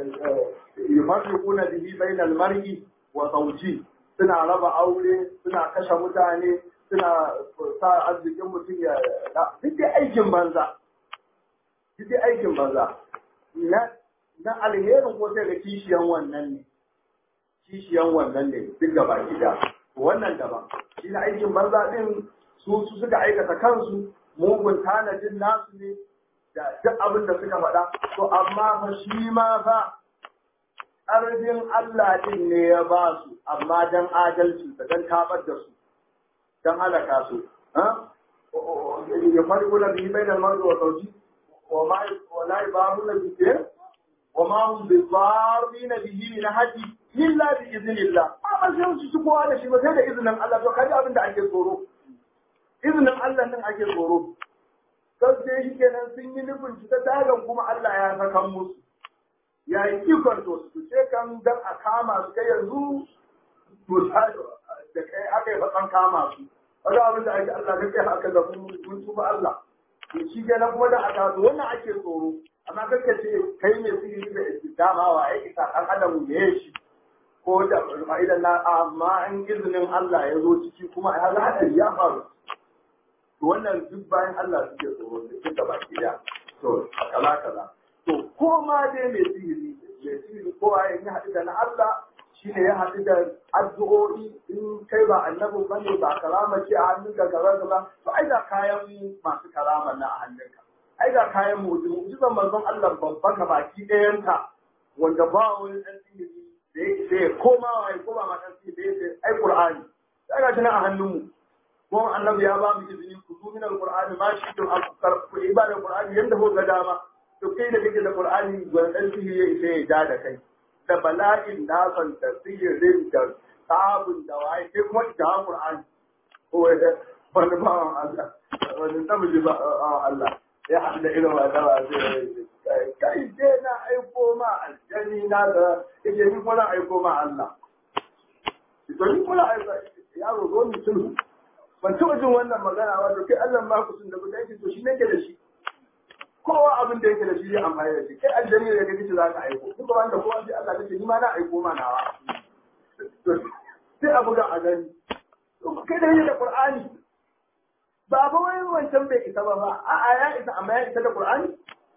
yufarriquna bihi bainal mar'i wa zawji suna raba aure suna kashe mutane suna sa arzikin mutum ya duk dai aikin banza duk dai aikin banza na na alherin ko sai da kishiyan wannan ne kishiyan wannan ne duk gaba gida wannan daban shi na aikin banza din su su suka aikata kansu mugun tanadin nasu ne da duk abin da suka faɗa to amma fa shi ma fa ƙarfin Allah din ne ya ba su amma dan adalci da dan tabar da su dan halaka su ya farko da bi bai da marzu wa sauci wa ma wa la ibaru na bi وما هم بضارين به من أحد إلا بإذن الله amma sai su ci kowa da shi ba sai da izinin Allah to kaji abin da ake tsoro izinin Allah nan ake tsoro sai sai shi kenan sun yi nufin shi ta tagan kuma Allah ya saka musu ya yi ikon to su ce kan dan a kama su kai yanzu to da kai aka yi fatsan kama su wani abin da ake Allah kai haka da mun tuba Allah to shi kenan kuma da aka to wannan ake tsoro amma kake ce kai mai sihiri da istidama wa ya isa dan adam ne shi ko da fa'idan na amma an izinin Allah ya zo ciki kuma ya ga hadari ya faru to wannan duk bayan Allah suke tsoro da duka baki da to kaza kaza to ko ma dai mai sihiri mai sihiri ko ya yi haɗu da na Allah shi ne ya haɗu da addu'o'i in kai ba annabin ba ne ba karama ce a hannunka kaza kaza to ai da kayan masu karama na a hannunka ai da kayan mu'jizu mu'jizan manzon Allah babba ka baki ɗayanta wanda ba wani ɗan sihiri da ya ce koma wa ko ba ma ɗan sihiri da ya ce ai Qur'ani sai ga shi nan a hannunmu kuma annabi ya ba mu izini ku zu min alqur'ani ma shi to akar ku ibada qur'ani yanda ko ga dama to kai da kake da qur'ani gwandan sihiri ya isa ya ja da kai da bala'in nasan da sihirin da sabun da waye sai kuma da qur'ani ko da wani ba Allah wani namiji ba Allah ya haɗu da irin wata ba zai kai dai na aiko ma aljani na da yake ni kuma na aiko ma Allah to ni kuma aiko yaro zo ni sulhu ban taɓa jin wannan magana ba to kai Allah ma ku sun da guda yake to shi ne ke da shi kowa abin da yake da shi ya amfani da shi kai aljami da kake za ka aiko duk wanda kowa sai Allah kake ni ma na aiko ma nawa sai a buga a gani kai da yi da Qur'ani ba ba wai wancan bai isa ba ba a'a ya isa amma ya isa da Qur'ani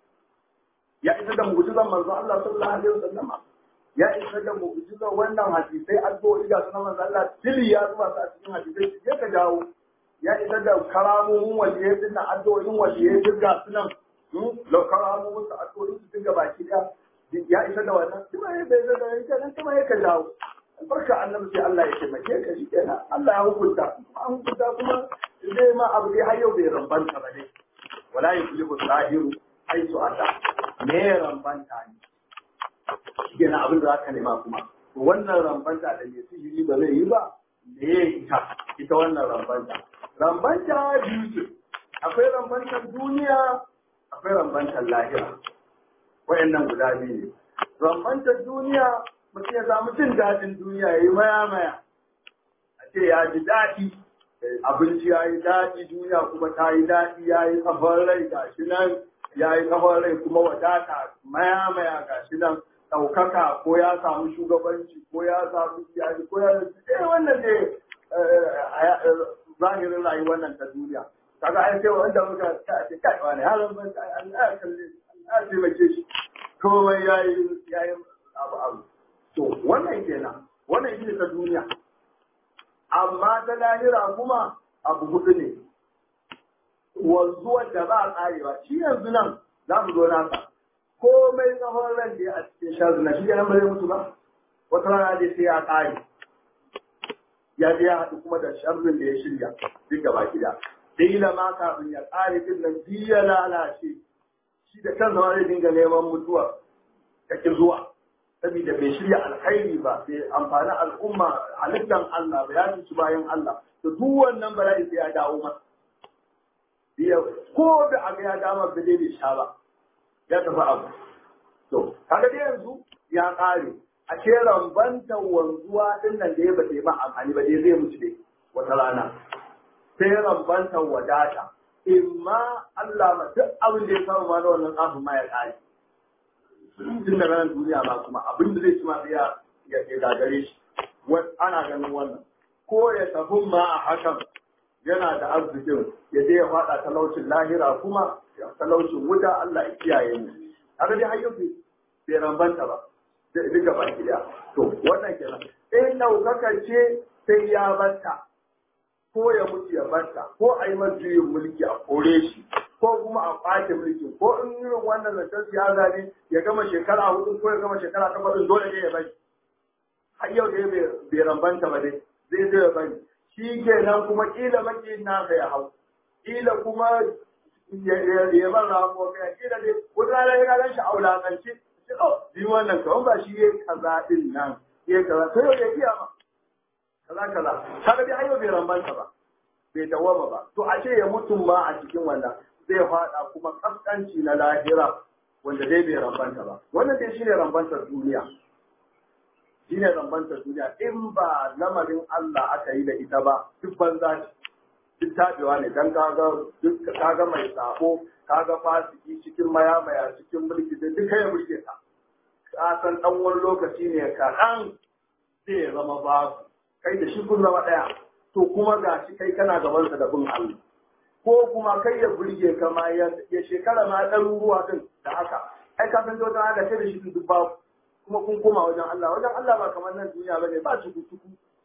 ya isa da mu'jizan manzo Allah sallallahu alaihi wasallam ya isa da mu'jizan wannan hadisai addu'o'i ga sunan manzo Allah tili ya zuba su a cikin hadisai sai ka jawo ya isa da karamomin waliyai din nan addu'o'in waliyai duk ga sunan lo karamomin su addu'o'in su dinga baki da ya isa da wannan kuma ya bai da yanke nan kuma ya ka jawo albarka annabi sai Allah ya taimake ka shi kenan Allah ya hukunta an hukunta kuma zai ma abu dai har yau bai rambanta ba dai wala yuflihu zahiru aitu ata me rambanta ne shi kenan abin da zaka nema kuma wannan rambanta da mai sihiri ba zai yi ba me ya ita ita wannan rambanta rambanta biyu ce akwai rambantar duniya akwai rambantar lahira wayannan guda biyu ne rambantar duniya mutum ya samu jin daɗin duniya ya yi maya-maya a ce ya ji daɗi abinci ya yi daɗi duniya kuma ta yi daɗi ya yi kafar rai ga shi nan ya yi kafar rai kuma wadata maya-maya ga shi nan ɗaukaka ko ya samu shugabanci ko ya samu iyali ko ya eh wannan ne zahirin rayuwar nan ta duniya kaga ai sai wanda muka ta ce kai wani yaron ban Allah ya kalle Allah ya taimake shi komai yayi yayi abu abu to wannan kenan wannan shi ta duniya amma ta lahira kuma abu hudu ne wanzuwar da ba a karewa shi yanzu nan za mu zo nasa komai tsawon ran da ya a cikin shazu na shi kenan ba zai mutu ba wata rana dai sai ya kare ya je ya haɗu kuma da sharrin da ya shirya duk gaba gida dila ma kafin ya kare din nan ya lalace shi da kansa ma zai dinga neman mutuwa kake zuwa saboda bai shirya alkhairi ba bai amfani al'umma halittan Allah ba ya ci bayan Allah to duk wannan bala'i sai ya dawo masa ko da aga ya dama da bai sha ba ya tafi abu to kaga dai yanzu ya kare a ce rambanta wanzuwa din nan da ya bade ba amfani ba dai zai mutu dai wata rana sai rambanta wadata imma Allah ma duk abin da ya samu ma na wannan kafin ma ya kare tun da ranar duniya ba kuma abin da zai ci ma ya ya gagare shi ana ganin wannan ko ya tafi ma a hakan yana da arzikin ya je ya faɗa talaucin lahira kuma ya talaucin wuta Allah ya kiyaye mu haka dai hayyo bai rambanta ba duka baki da to wannan kenan in ɗaukaka ce sai ya batta ko ya mutu ya batta ko a yi juyin mulki a kore shi ko kuma a ɓace mulki ko in irin wannan zancen siyasa ne ya gama shekara hudu ko ya gama shekara takwas dole ne ya bari har yau dai bai rambanta ba dai zai zai ya bari shi kenan kuma kila maki na ya hau kila kuma ya bar ramuwa kai kila dai wata rana ya ganin shi a wulakance shi oh bi wannan kawai ba shi ya kaza din nan ya kaza to yau ya iya ma kaza kaza kaga dai har yau bai rambanta ba bai dawama ba to a ce ya mutum ma a cikin wannan zai faɗa kuma kaskanci na lahira wanda dai bai rambanta ba wannan dai shine rambantar duniya shine rambantar duniya in ba lamarin Allah aka yi da ita ba duk banza ce duk tabewa ne dan kaga duk kaga mai sabo kaga fasiki cikin maya maya cikin mulki da duka ya mulke ka ka san dan wani lokaci ne kaɗan zai zama babu kai da shi kun zama ɗaya to kuma ga shi kai kana gabansa da bin Allah ko kuma kai ya burge ka ma ya shekara ma ɗaruruwa din da haka ai ka san wata haka kai da shi duk babu kuma kun koma wajen Allah wajen Allah ba kamar nan duniya bane ba cuku cuku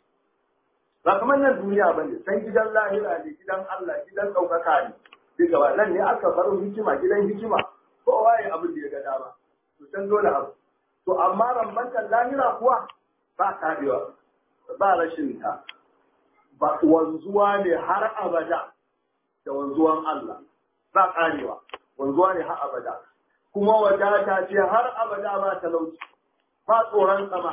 ba kamar nan duniya bane san gidan lahira ne gidan Allah gidan ɗaukaka ne duk gaba nan ne aka bar hikima gidan hikima kowa ya abin da ya ga dama to san dole abu to amma rambantar lahira kuwa ba tabewa ba rashin ta ba wanzuwa ne har abada da wanzuwan Allah ba karewa wanzuwa ne har abada kuma wadata ce har abada ba talauci ba tsoron sama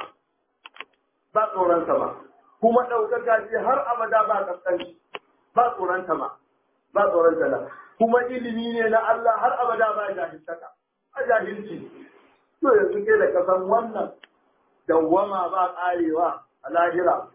ba tsoron sama kuma ɗaukaka ce har abada ba kaskanci ba tsoron sama ba tsoron tala kuma ilimi ne na Allah har abada ba jahiltaka a jahilci to yanzu ke da kasan wannan dawwama ba karewa a lahira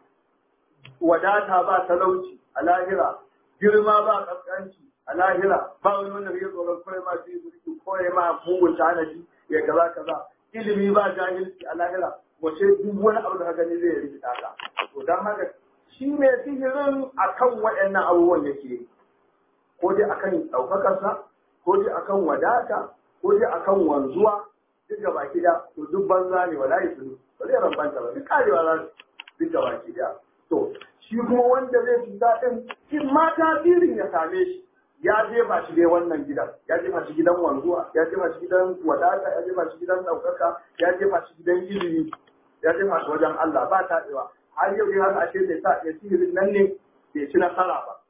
wadata ba talauci a lahira girma ba kaskanci a lahira ba wani wanda ya tsoron kawai ma su yi mulki ko ya ma mugun tanadi ya kaza kaza ilimi ba jahilci a lahira wace duk wani abu da ka gani zai rikita ka to dan haka shi ne sihirin akan waɗannan abubuwan yake ko dai akan ɗaukakarsa ko dai akan wadata ko dai akan wanzuwa duk gaba da to duk banza ne wala yi sunu ba zai rambanta ba duk karewa za su duk gaba da to shi kuma wanda zai cuta din in ma tasirin ya same shi ya jefa shi dai wannan gidan ya jefa shi gidan wanzuwa ya jefa shi gidan wadata ya jefa shi gidan ɗaukaka ya jefa shi gidan ilimi ya jefa shi wajen Allah ba taɗewa har yau dai haka ashe bai sa ya sihirin nan ne bai ci nasara ba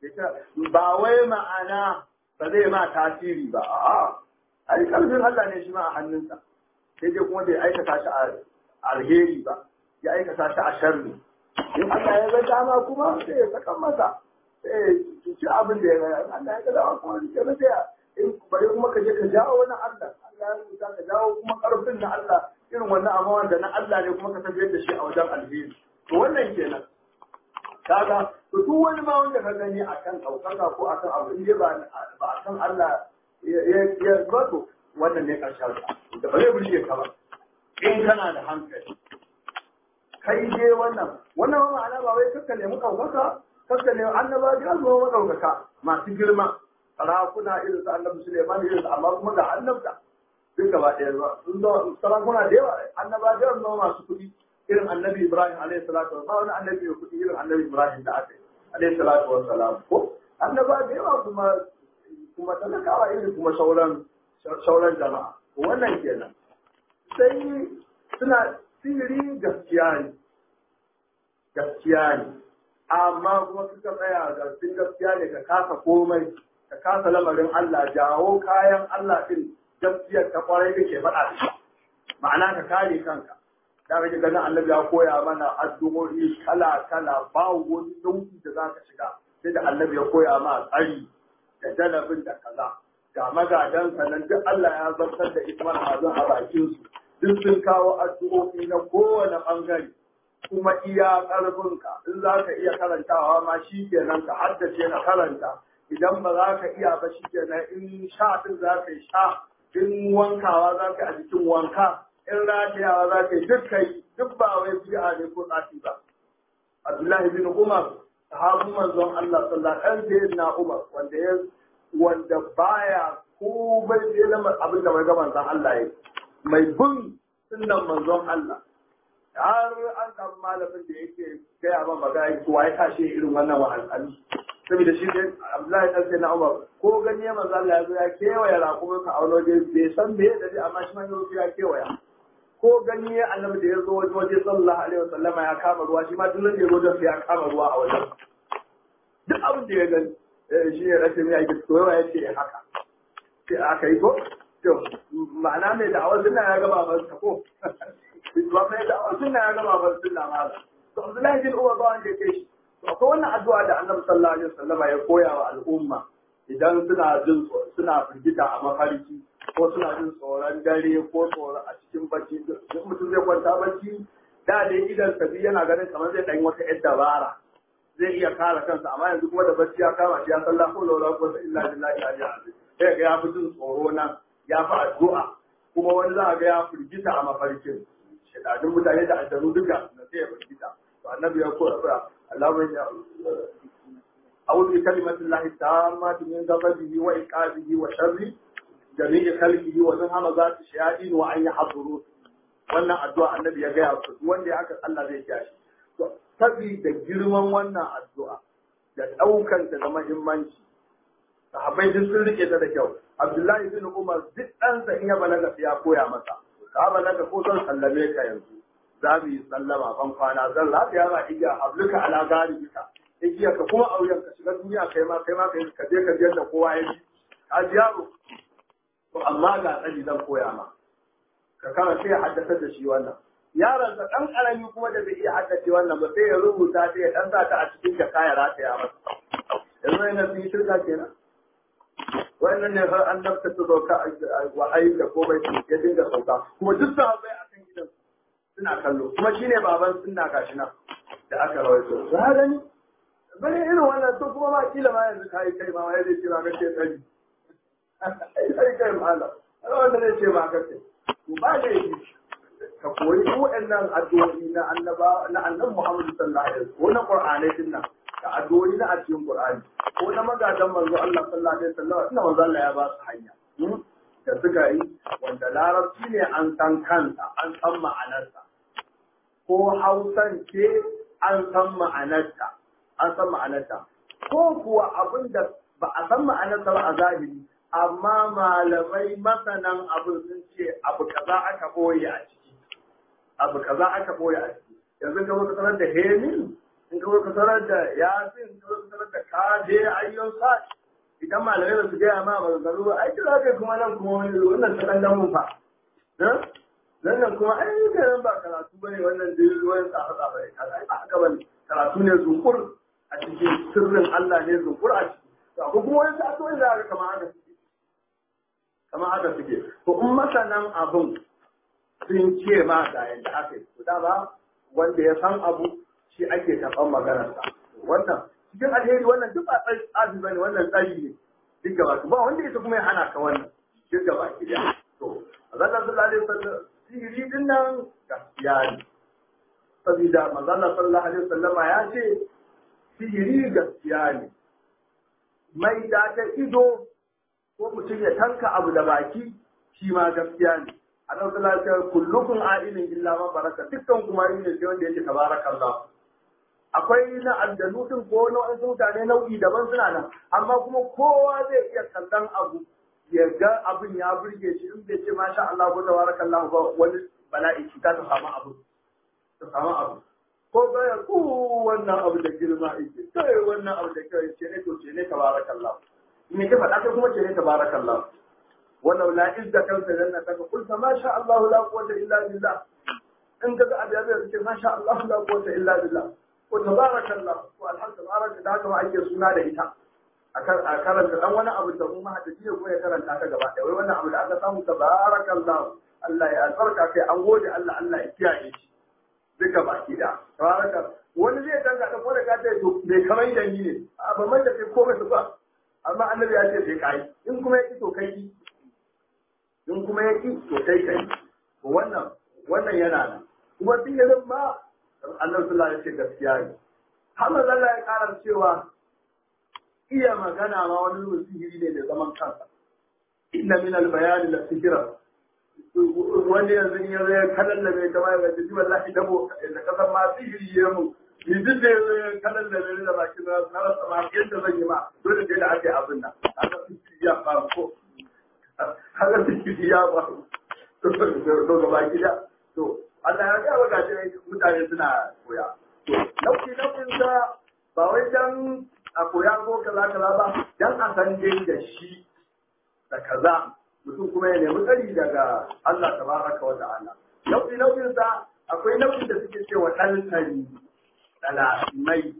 ba wai ma'ana ba zai ma tasiri ba a'a ai kalbin Allah ne shi ma a hannunsa sai dai kuma bai aikata shi a alheri ba ya aikata shi a sharri in Allah ya ga dama kuma sai ya saka masa sai ya ci abin da ya ga Allah ya ga dama kuma sai ya sai in bare kuma ka je ka jawo wani Allah Allah ya rubuta ka jawo kuma karfin na Allah irin wannan amma wanda na Allah ne kuma ka tafiyar da shi a wajen alheri to wannan kenan kaga to duk wani ma wanda ka gani akan ɗaukaka ko akan abu in ba ba akan Allah ya zato wannan ne ƙarshen da ba zai burge ka ba in kana da hankali kai je wannan wannan ma'ana ba wai kakka nemi ɗaukaka kakka nemi annaba ga zuwa maɗaukaka masu girma sarakuna irin su annabi Suleiman irin su amma kuma ga annabta duk gaba ɗaya zuwa sun zo sarakuna da yawa annaba da yawa masu kuɗi irin annabi Ibrahim alaihi salatu wa wani annabi ya kuɗi irin annabi Ibrahim da aka yi alaihi salatu wa salam ko annaba da yawa kuma kuma talakawa irin kuma sauran sauran jama'a wannan kenan sai suna sihiri gaskiya ne gaskiya ne amma kuma suka tsaya garfin gaskiya ne ka kasa komai ka kasa lamarin Allah jawo kayan Allah din gaskiyar ta kwarai kake faɗa da shi ma'ana ka kare kanka da kake ganin annabi ya koya mana addu'o'i kala kala ba wani nau'i da zaka shiga sai da annabi ya koya ma tsari da dalabin da kaza ga magadan nan duk Allah ya zartar da ismar hazin a bakin su duk sun kawo addu'o'i na kowane bangare kuma iya ƙarfinka in za ka iya karantawa ma shi kenan ka haddace na karanta idan ba za ka iya ba shi kenan in sha din za ka yi sha in wankawa za ka a jikin wanka in ratayawa za ka yi duk kai duk ba wai bi'a ne ko tsafi ba Abdullahi bin Umar sahabin manzon Allah sallallahu alaihi wasallam na Umar wanda ya wanda baya ko bai da lamar abin da mai ga manzon Allah ya mai bin sunnan manzon Allah har an samu malamin da yake gaya ma magana ko ya kashe irin wannan wahalhalu saboda shi dai Abdullahi dan sai na Umar ko gani ya manzo Allah ya zo ya kewaya rakumin ka a wani waje bai san me da amma shi ma ya kewaya ko gani ya annabi da ya zo waje waje sallallahu alaihi wasallam ya kama ruwa shi ma duk da ya zo da ya kama ruwa a wajen duk abin da ya gani shi ne rashin ya yi koyawa ya ce haka sai aka yi ko to ma'ana mai da'awar sunna ya gaba ba ko ba mai da'awar sunna ya gaba ba sunna ma to Abdullahi bin Umar ba wanda ya kai shi to akwai wannan addu'a da Annabi sallallahu alaihi wasallam ya koya wa al'umma idan suna jin suna firgita a mafarki ko suna jin tsoron dare ko tsoron a cikin bacci duk mutum zai kwanta bacci da dai idan sabi yana ganin kamar zai ɗan wata yar dabara zai iya kare kansa amma yanzu kuma da bacci ya kama shi ya san la ko la ko illa billahi ali azim sai ga ya fi jin tsoro nan ya fi addu'a kuma wani za a ga ya firgita a mafarkin shedadun mutane da aljanu duka na sai ya firgita to annabi ya koya Allahumma ya أعوذ بكلمة الله التامة من غضبه وإيقاظه وشر جميع خلقه ومن همزات الشياطين وأن يحضرون wannan addu'a annabi ya gaya su wanda haka Allah zai kiya shi to saboda girman wannan addu'a da daukan ta da muhimmanci sahabbai duk sun rike ta da kyau Abdullahi bin Umar duk ɗansa in ya balaga sai ya koya masa ka balaga ko zan sallame ka yanzu za mu yi sallama ban kwana zan lafiya ma iya habluka ala garibika igiya ka kuma auren ka shiga duniya kai ma kai ma kai ka je ka je da kowa ya ji ka ji yaro to amma ga tsari zan koya ma ka kama sai ya haddasa da shi wannan yaron sa dan karami kuma da bai iya haddace wannan ba sai ya rubuta sai ya dan sa ta a cikin ka kaya rataya masa yanzu yana sun yi shirka kenan wannan ne har an nafta su sauka wa ayi da komai ya dinga sauka kuma duk sahabbai a kan gidan suna kallo kuma shine baban sunna gashi nan da aka rawaito za gani bane irin wannan to kuma ma kila ma yanzu kai kai ma wai zai ce ma kace tsari ai kai ma Allah wanda zai ce ma kace to ba da yi ka koyi waɗannan addu'o'i na annaba na annabi Muhammad sallallahu alaihi wasallam ko na Qur'ani din nan da addu'o'i na a cikin Qur'ani ko na magadan manzo Allah sallallahu alaihi wasallam ina manzo Allah ya ba su hanya da suka yi wanda larabci ne an san kansa an san ma'anarsa ko hausan ce an san ma'anarta an san ma'anarta ko kuwa abin da ba a san ma'anarsa ba a zahiri amma malamai masanan abin sun ce abu kaza aka boye a ciki abu kaza aka boye a ciki yanzu ka ka sanar da hemin in ka ka sanar da yasin ka ka sanar da kaje ayyon sa idan malamai ba su gaya ma ba zaru ba ai kira kai kuma nan kuma wannan ta dan mun fa nan nan kuma ai kai nan ba karatu bane wannan dai ruwan tsafa tsafa ne kaza ai ba haka bane karatu ne zunkur a cikin sirrin Allah ne zunkur a ciki to ko kuma wani ta so da kamar haka suke kamar haka suke to in masanan abun sun ce ma ga yadda aka yi to ba wanda ya san abu shi ake taɓan maganarsa wannan cikin alheri wannan duk ba tsari ba ne wannan tsari ne duk gaba ba wanda ya kuma ya hana ka wannan duk gaba ki da to Allah sallallahu alaihi wasallam sihiri din nan gaskiya ne saboda manzo Allah sallallahu alaihi wasallam ya ce sihiri gaskiya ne mai da ta ido ko mutum ya tanka abu da baki shi ma gaskiya ne annabi sallallahu alaihi wasallam kullukum a'ilin illa man baraka dukkan kuma ne sai wanda yake tabarakallah akwai na aljanu din ko na wasu mutane nau'i daban suna nan amma kuma kowa zai iya kallon abu ya ga abin ya burge shi in bai ce masha Allah ko tabarakallah ba wani bala'i shi ta samu abu ta samu abu ko baya ku wannan abu da girma yake kai wannan abu da kai ce ne to ce ne tabarakallah me ka faɗa kai kuma ce ne tabarakallah ولو لا إذ ذكرت جنتك قلت ما شاء الله لا قوة إلا بالله إن كذا أبي أبي ما شاء الله لا قوة إلا بالله وتبارك الله والحمد تبارك ذاك ما أجي سنة لإتا أكرم الأول وانا أبو الدمو ما حد تجيه ويا كرم تاتا جبا وي وانا أبو الأغا سامو تبارك الله الله يا البركة كي أنغوج الله الله إتيا duka baki da tabaraka wani zai danga da ko da ka ce to bai kamar da ni ne a ba mai da kai komai ba amma annabi ya ce sai kai in kuma ya to kai in kuma ya ƙi to kai kai to wannan wannan yana nan kuma duk yanzu ma Allah sallallahu alaihi gaskiya ne har manzo Allah ya ƙara cewa iya magana ma wani zuwa sihiri ne da zaman kansa inna min al-bayani la sihira wani yanzu in yanzu ya kalallabe ta mai gaji ji wallahi dabo da kasan ma sihiri ya mu ni duk da yanzu ya kalallabe da baki na na rasa ma yadda zan yi ma dole sai da ake abin nan haka sihiri ya faru ko haka sihiri ya faru to to gaba gida to Allah ya ga ga shi mutane suna koya to nauki naukin sa ba wai dan a koya ko kaza kaza ba dan a san dai da shi da kaza mutum kuma ya nemi tsari daga Allah tabaraka wa ta'ala nauki naukin sa akwai nau'in da suke cewa daltari dalamai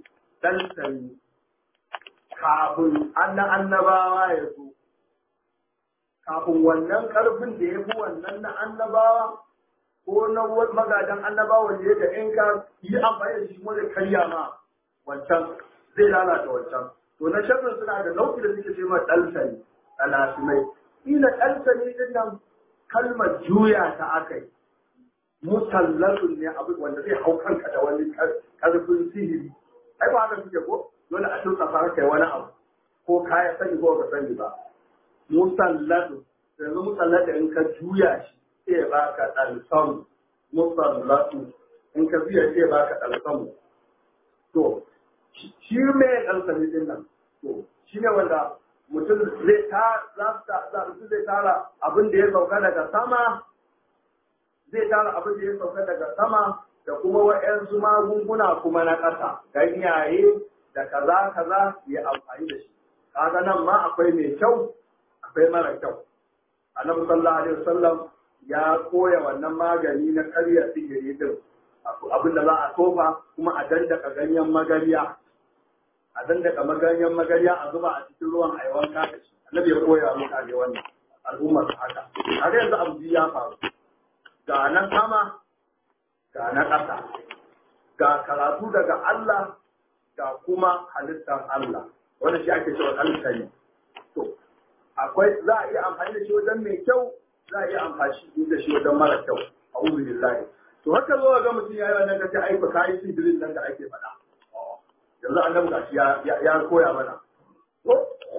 daltari kafin annan annabawa ya zo kafin wannan karfin da ya fi wannan na annabawa ko na magadan annabawa da yadda in ka yi amfani da shi kuma zai karya ma wancan zai lalata wancan to na sharrin suna da nau'i da suke ce ma ɗalsani ɗalasimai ila ɗalsani din nan kalmar juya ta aka yi musallatun ne abu wanda zai hau kanka da wani karfin sihiri ai ba haka suke ko dole a turka fara kai wani abu ko kaya sani ko ka sani ba musallatu yanzu musallatu in ka juya shi sai ya baka ɗalsamu musallatu in ka juya sai ya baka ɗalsamu to shi me ɗalsami din nan to shi ne wanda mutum zai ta za su zai tara abin da ya sauka daga sama zai tara abin da ya sauka daga sama da kuma wa'yansu magunguna kuma na ƙasa ganyaye da kaza kaza ya amfani da shi kaga nan ma akwai mai kyau akwai mara kyau annabi sallallahu alaihi wasallam ya koya wannan magani na karya sihiri din abin da za a tofa kuma a dandaka ganyen magariya a dandaka maganyen magariya a zuba a cikin ruwan a yi wanka da shi annabi ya koya mutane wannan al'ummar haka haka yanzu abu ya faru ga na sama ga na ƙasa ga karatu daga Allah ga kuma halittar Allah wanda shi ake cewa alkali to akwai za a iya amfani da shi wajen mai kyau za a iya amfani da shi wajen mara kyau a billahi to haka zo ga mutum ya yi wannan kace ai ba kai sidirin nan da ake faɗa yanzu annabi gashi ya ya koya mana ko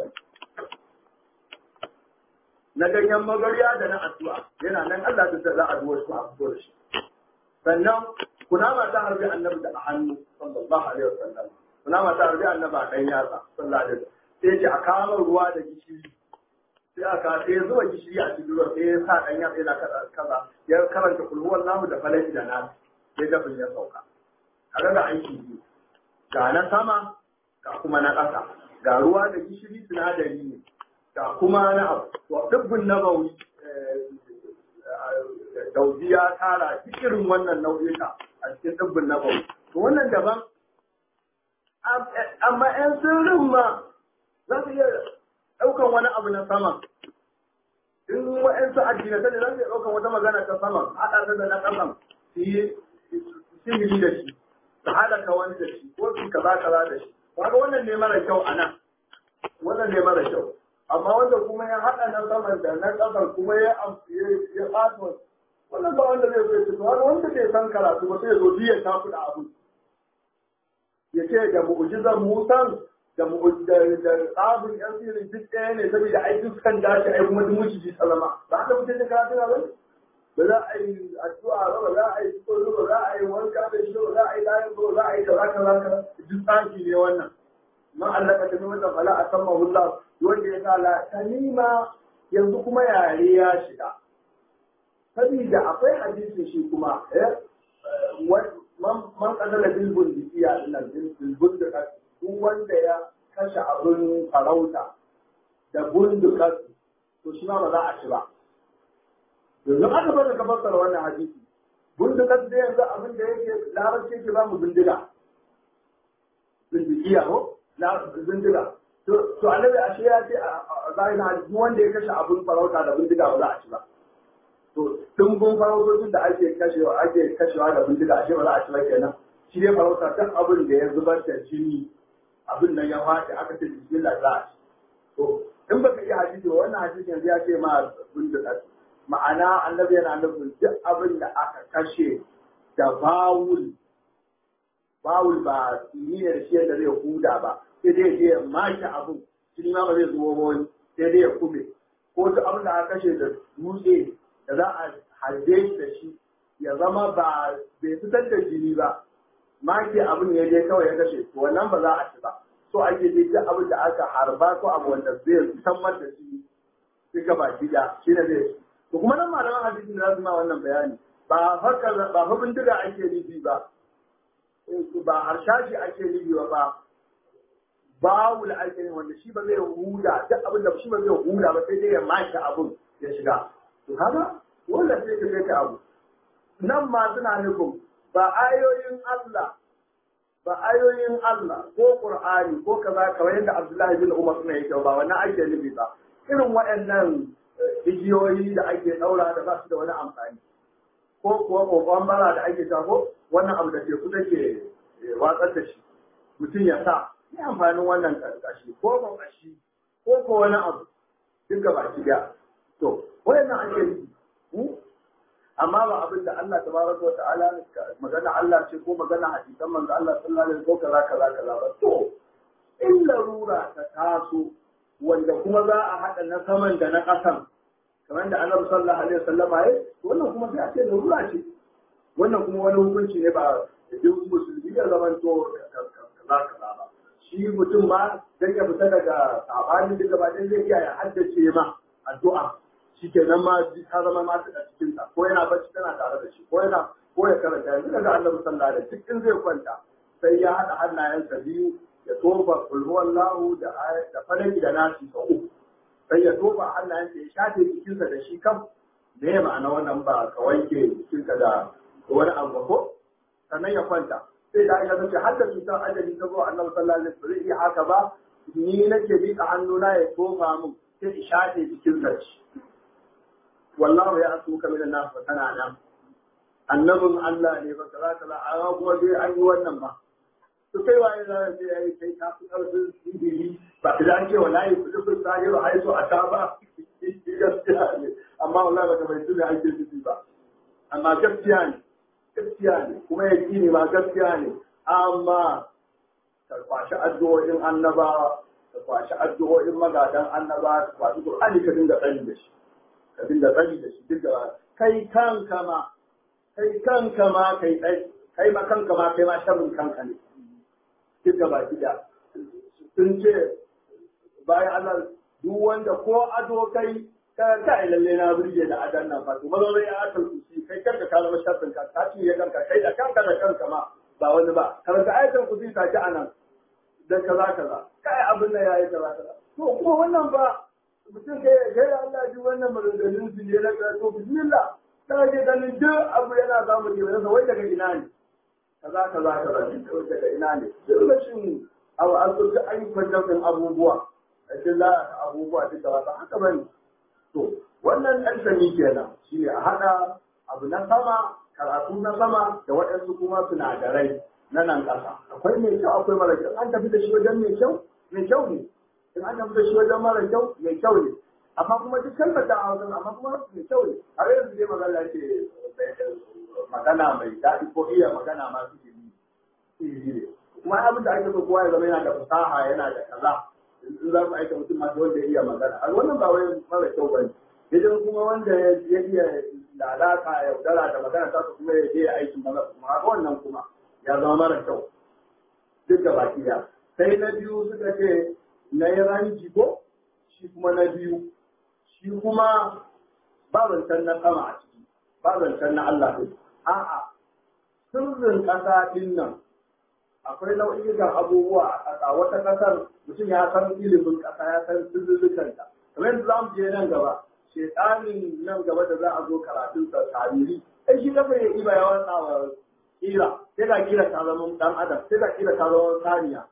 na ganyen magarya da na addu'a yana nan Allah da za a duwa su a fito da shi sannan kunama ta harbi annabi da hannu sallallahu alaihi wasallam kunama ta harbi annabi a kan yatsa sallallahu alaihi wasallam sai ce a kama ruwa da gishiri sai aka sai ya zuba gishiri a cikin ruwa sai ya sa dan yatsa yana kaza ya karanta kulhuwar namu da falaki da nasu sai dafin ya sauka kaga ga aiki biyu ga na sama ga kuma na ƙasa ga ruwa da gishiri sinadari ne ga kuma na abu to dubbin nabawi daudi ya tara duk irin wannan nau'ika a cikin dubbin nabawi to wannan daban amma yan sirrin ma za su iya ɗaukan wani abu na sama in wa'yansu addinata ne za su iya ɗaukan wata magana ta sama haɗa ta da na ƙasan su yi sihiri da shi su halaka wani da shi ko su kaza kaza da shi kaga wannan ne mara kyau a nan wannan ne mara kyau amma wanda kuma ya haɗa na saman da na ƙasar kuma ya ya ɓata wannan ba wanda zai zo ya fito wani wanda bai san karatu ba sai ya zo biya ta kuɗa abu ya ce da mu'ujizan musan da da tsabin yan sirri duk ɗaya ne saboda ai dukkan dashi ai kuma duk muciji salama ba haka mutum da karatu ba ba za a yi addu'a ba ba za a yi tsoro ba za a yi wanka da shi ba za a yi layin ba za a yi kaza kaza kaza duk tsaki ne wannan man Allah ka tafi wata fala a san mahullah wanda ya sa la kalima yanzu kuma yare ya shiga saboda akwai hadisi shi kuma man kadala bilbun dikiya nan bilbun da duk wanda ya kashe abin farauta da bundukas to shi ma ba za a ci ba yanzu aka bada ka fassara wannan hadisi bindigar da yanzu abin da yake larabci yake ba mu bindiga bindigiya ko bindiga to annabi ashe ya ce a zahirin hadisi wanda ya kashe abin farauta da bindiga ba za a ci ba to dimbin farautocin da ake kashewa ake kashewa da bindiga ashe ba za a ci ba kenan shi ne farauta duk abin da ya zubar da jini abin nan ya faɗi aka ce bismillah za a ci to in baka iya hadisi wannan hadisi yanzu ya ce ma bindiga ma'ana annabi yana nufin duk abin da aka kashe da bawul bawul ba ni ne da shi yadda zai huda ba sai dai ya maki abin shi ma ba zai zuwa wani sai dai ya kube ko duk abin da aka kashe da dutse da za a harbe shi da shi ya zama ba bai fitar da jini ba maki abin ya je kawai ya kashe to wannan ba za a ci ba so ake je duk abin da aka harba ko abu wanda zai fitar da shi sai gaba gida shi ne zai to kuma nan malaman hadisin da za su ma wannan bayani ba haka ba fa bindiga ake nufi ba ba harshashi ake nufi ba ba bawul ake nufi wanda shi ba zai huda duk abin da shi ba zai huda ba sai dai ya maki abin ya shiga to haka wanda sai ka sai ka abu nan ma suna nufin ba ayoyin Allah ba ayoyin Allah ko Qur'ani ko kaza kamar yadda Abdullahi bin Umar suna yake ba wannan ake nufi ba irin waɗannan igiyoyi da ake ɗaura da ba su da wani amfani ko kuwa kokon bara da ake ko wannan abu da teku take watsar da shi mutum ya sa ni amfanin wannan kashi ko ba kashi ko ko wani abu duka baki da to wayannan ake yi amma ba abin da Allah tabaraka wa ta'ala magana Allah ce ko magana hadisan manzo Allah sallallahu alaihi wasallam ko kaza kaza kaza ba to in larura ta taso wanda kuma za a haɗa na saman da na ƙasan kamar da annabi sallallahu alaihi wasallam ya wannan kuma sai a ce larura ce wannan kuma wani hukunci ne ba duk musulmi ya zama to kaza kaza ba shi mutum ma dan ya fita daga sabani duka ba dan zai iya ya haddace ma addu'a shikenan ma ta zama ma ta cikin ta ko yana bacci tana tare da shi ko yana ko ya karanta yanzu daga annabi sallallahu alaihi wasallam cikin zai kwanta sai ya haɗa hannayensa biyu ya tofa kulhuwallahu da da falaki da nasi sau uku sai ya tofa hannayensa ya shafe jikinsa da shi kam me ma'ana wannan ba ka wanke jikinka da wani abu ko sannan ya kwanta sai da aisha tace har da cutar ajali ta zo annabi sallallahu alaihi wasallam iya haka ba ni nake miƙa hannuna ya tofa min sai in shafe jikinsa shi wallahu ya asu ka min nas kana nan annabin Allah ne ba kaza kaza amma kuma dai an yi wannan ba to kai waye za ka ce ai kai ka fi karfin sihiri ba ka da ce wallahi ku dukkan sahi ba ai so a ta ba gaskiya ne amma wallahi ba ka bai tuna ake ciki ba amma gaskiya ne gaskiya ne kuma ya ne ba gaskiya ne amma ka kwashi addu'o'in annabawa ka kwashi addu'o'in magadan annabawa ka kwashi Qur'ani ka dinga tsani da shi ka dinga tsani da shi duk da kai kanka ma kai kanka ma kai kai ma kanka ma kai ma sharrin kanka ne duk da baki da sun ce bayan Allah duk wanda ko ado kai ka kai lalle na burge da adan nan fa kuma zai ya akal kusi kai kanka ka zama sharrin ka ta ci ya kanka kai da kanka da kanka ma ba wani ba karanta ayatul kusi ta ci anan da kaza kaza kai abin nan yayi kaza kaza to kuma wannan ba mutum kai kai Allah ji wannan maganganun su ne na to bismillah ta je ganin duk abu yana samu ke wai daga ina ne kaza kaza kaza duk daga ina ne duk rashin abu an so duk ayyukan jami'in abubuwa a cikin za abubuwa duka ba ta haka bane to wannan ɗan sami kenan shine a haɗa abu na sama karatu na sama da waɗansu kuma sinadarai na nan ƙasa akwai mai kyau akwai mara kyau an tafi da shi wajen mai kyau mai kyau ne in an tafi da shi wajen mara kyau mai kyau ne amma kuma duk kalmar da a wajen amma kuma mai kyau ne har yanzu dai magana ce magana mai daɗi ko iya magana ma suke yi ne kuma abin da ake so kowa ya zama yana da fasaha yana da kaza in za ku aika mutum masu wanda ya iya magana a wannan ba wai mara kyau ba ne idan kuma wanda ya iya lalata yaudara da magana ta su kuma ya je aikin maza kuma haka wannan kuma ya zama mara kyau duk da baki da sai na biyu suka ce na yi ranji ko shi kuma na biyu shi kuma ba zancen na sama a ciki ba zancen na Allah ɗin a'a sirrin ƙasa ɗin nan akwai nau'ikan abubuwa a ƙasa wata ƙasar mutum ya san ilimin ƙasa ya san sirrikanta kamar yadda za mu je nan gaba shekanin nan gaba da za a zo karatun sa tariri ai shi kafa ya iba ya watsa wa kira sai ga kira ta zama dan adam sai ga kira ta zama saniya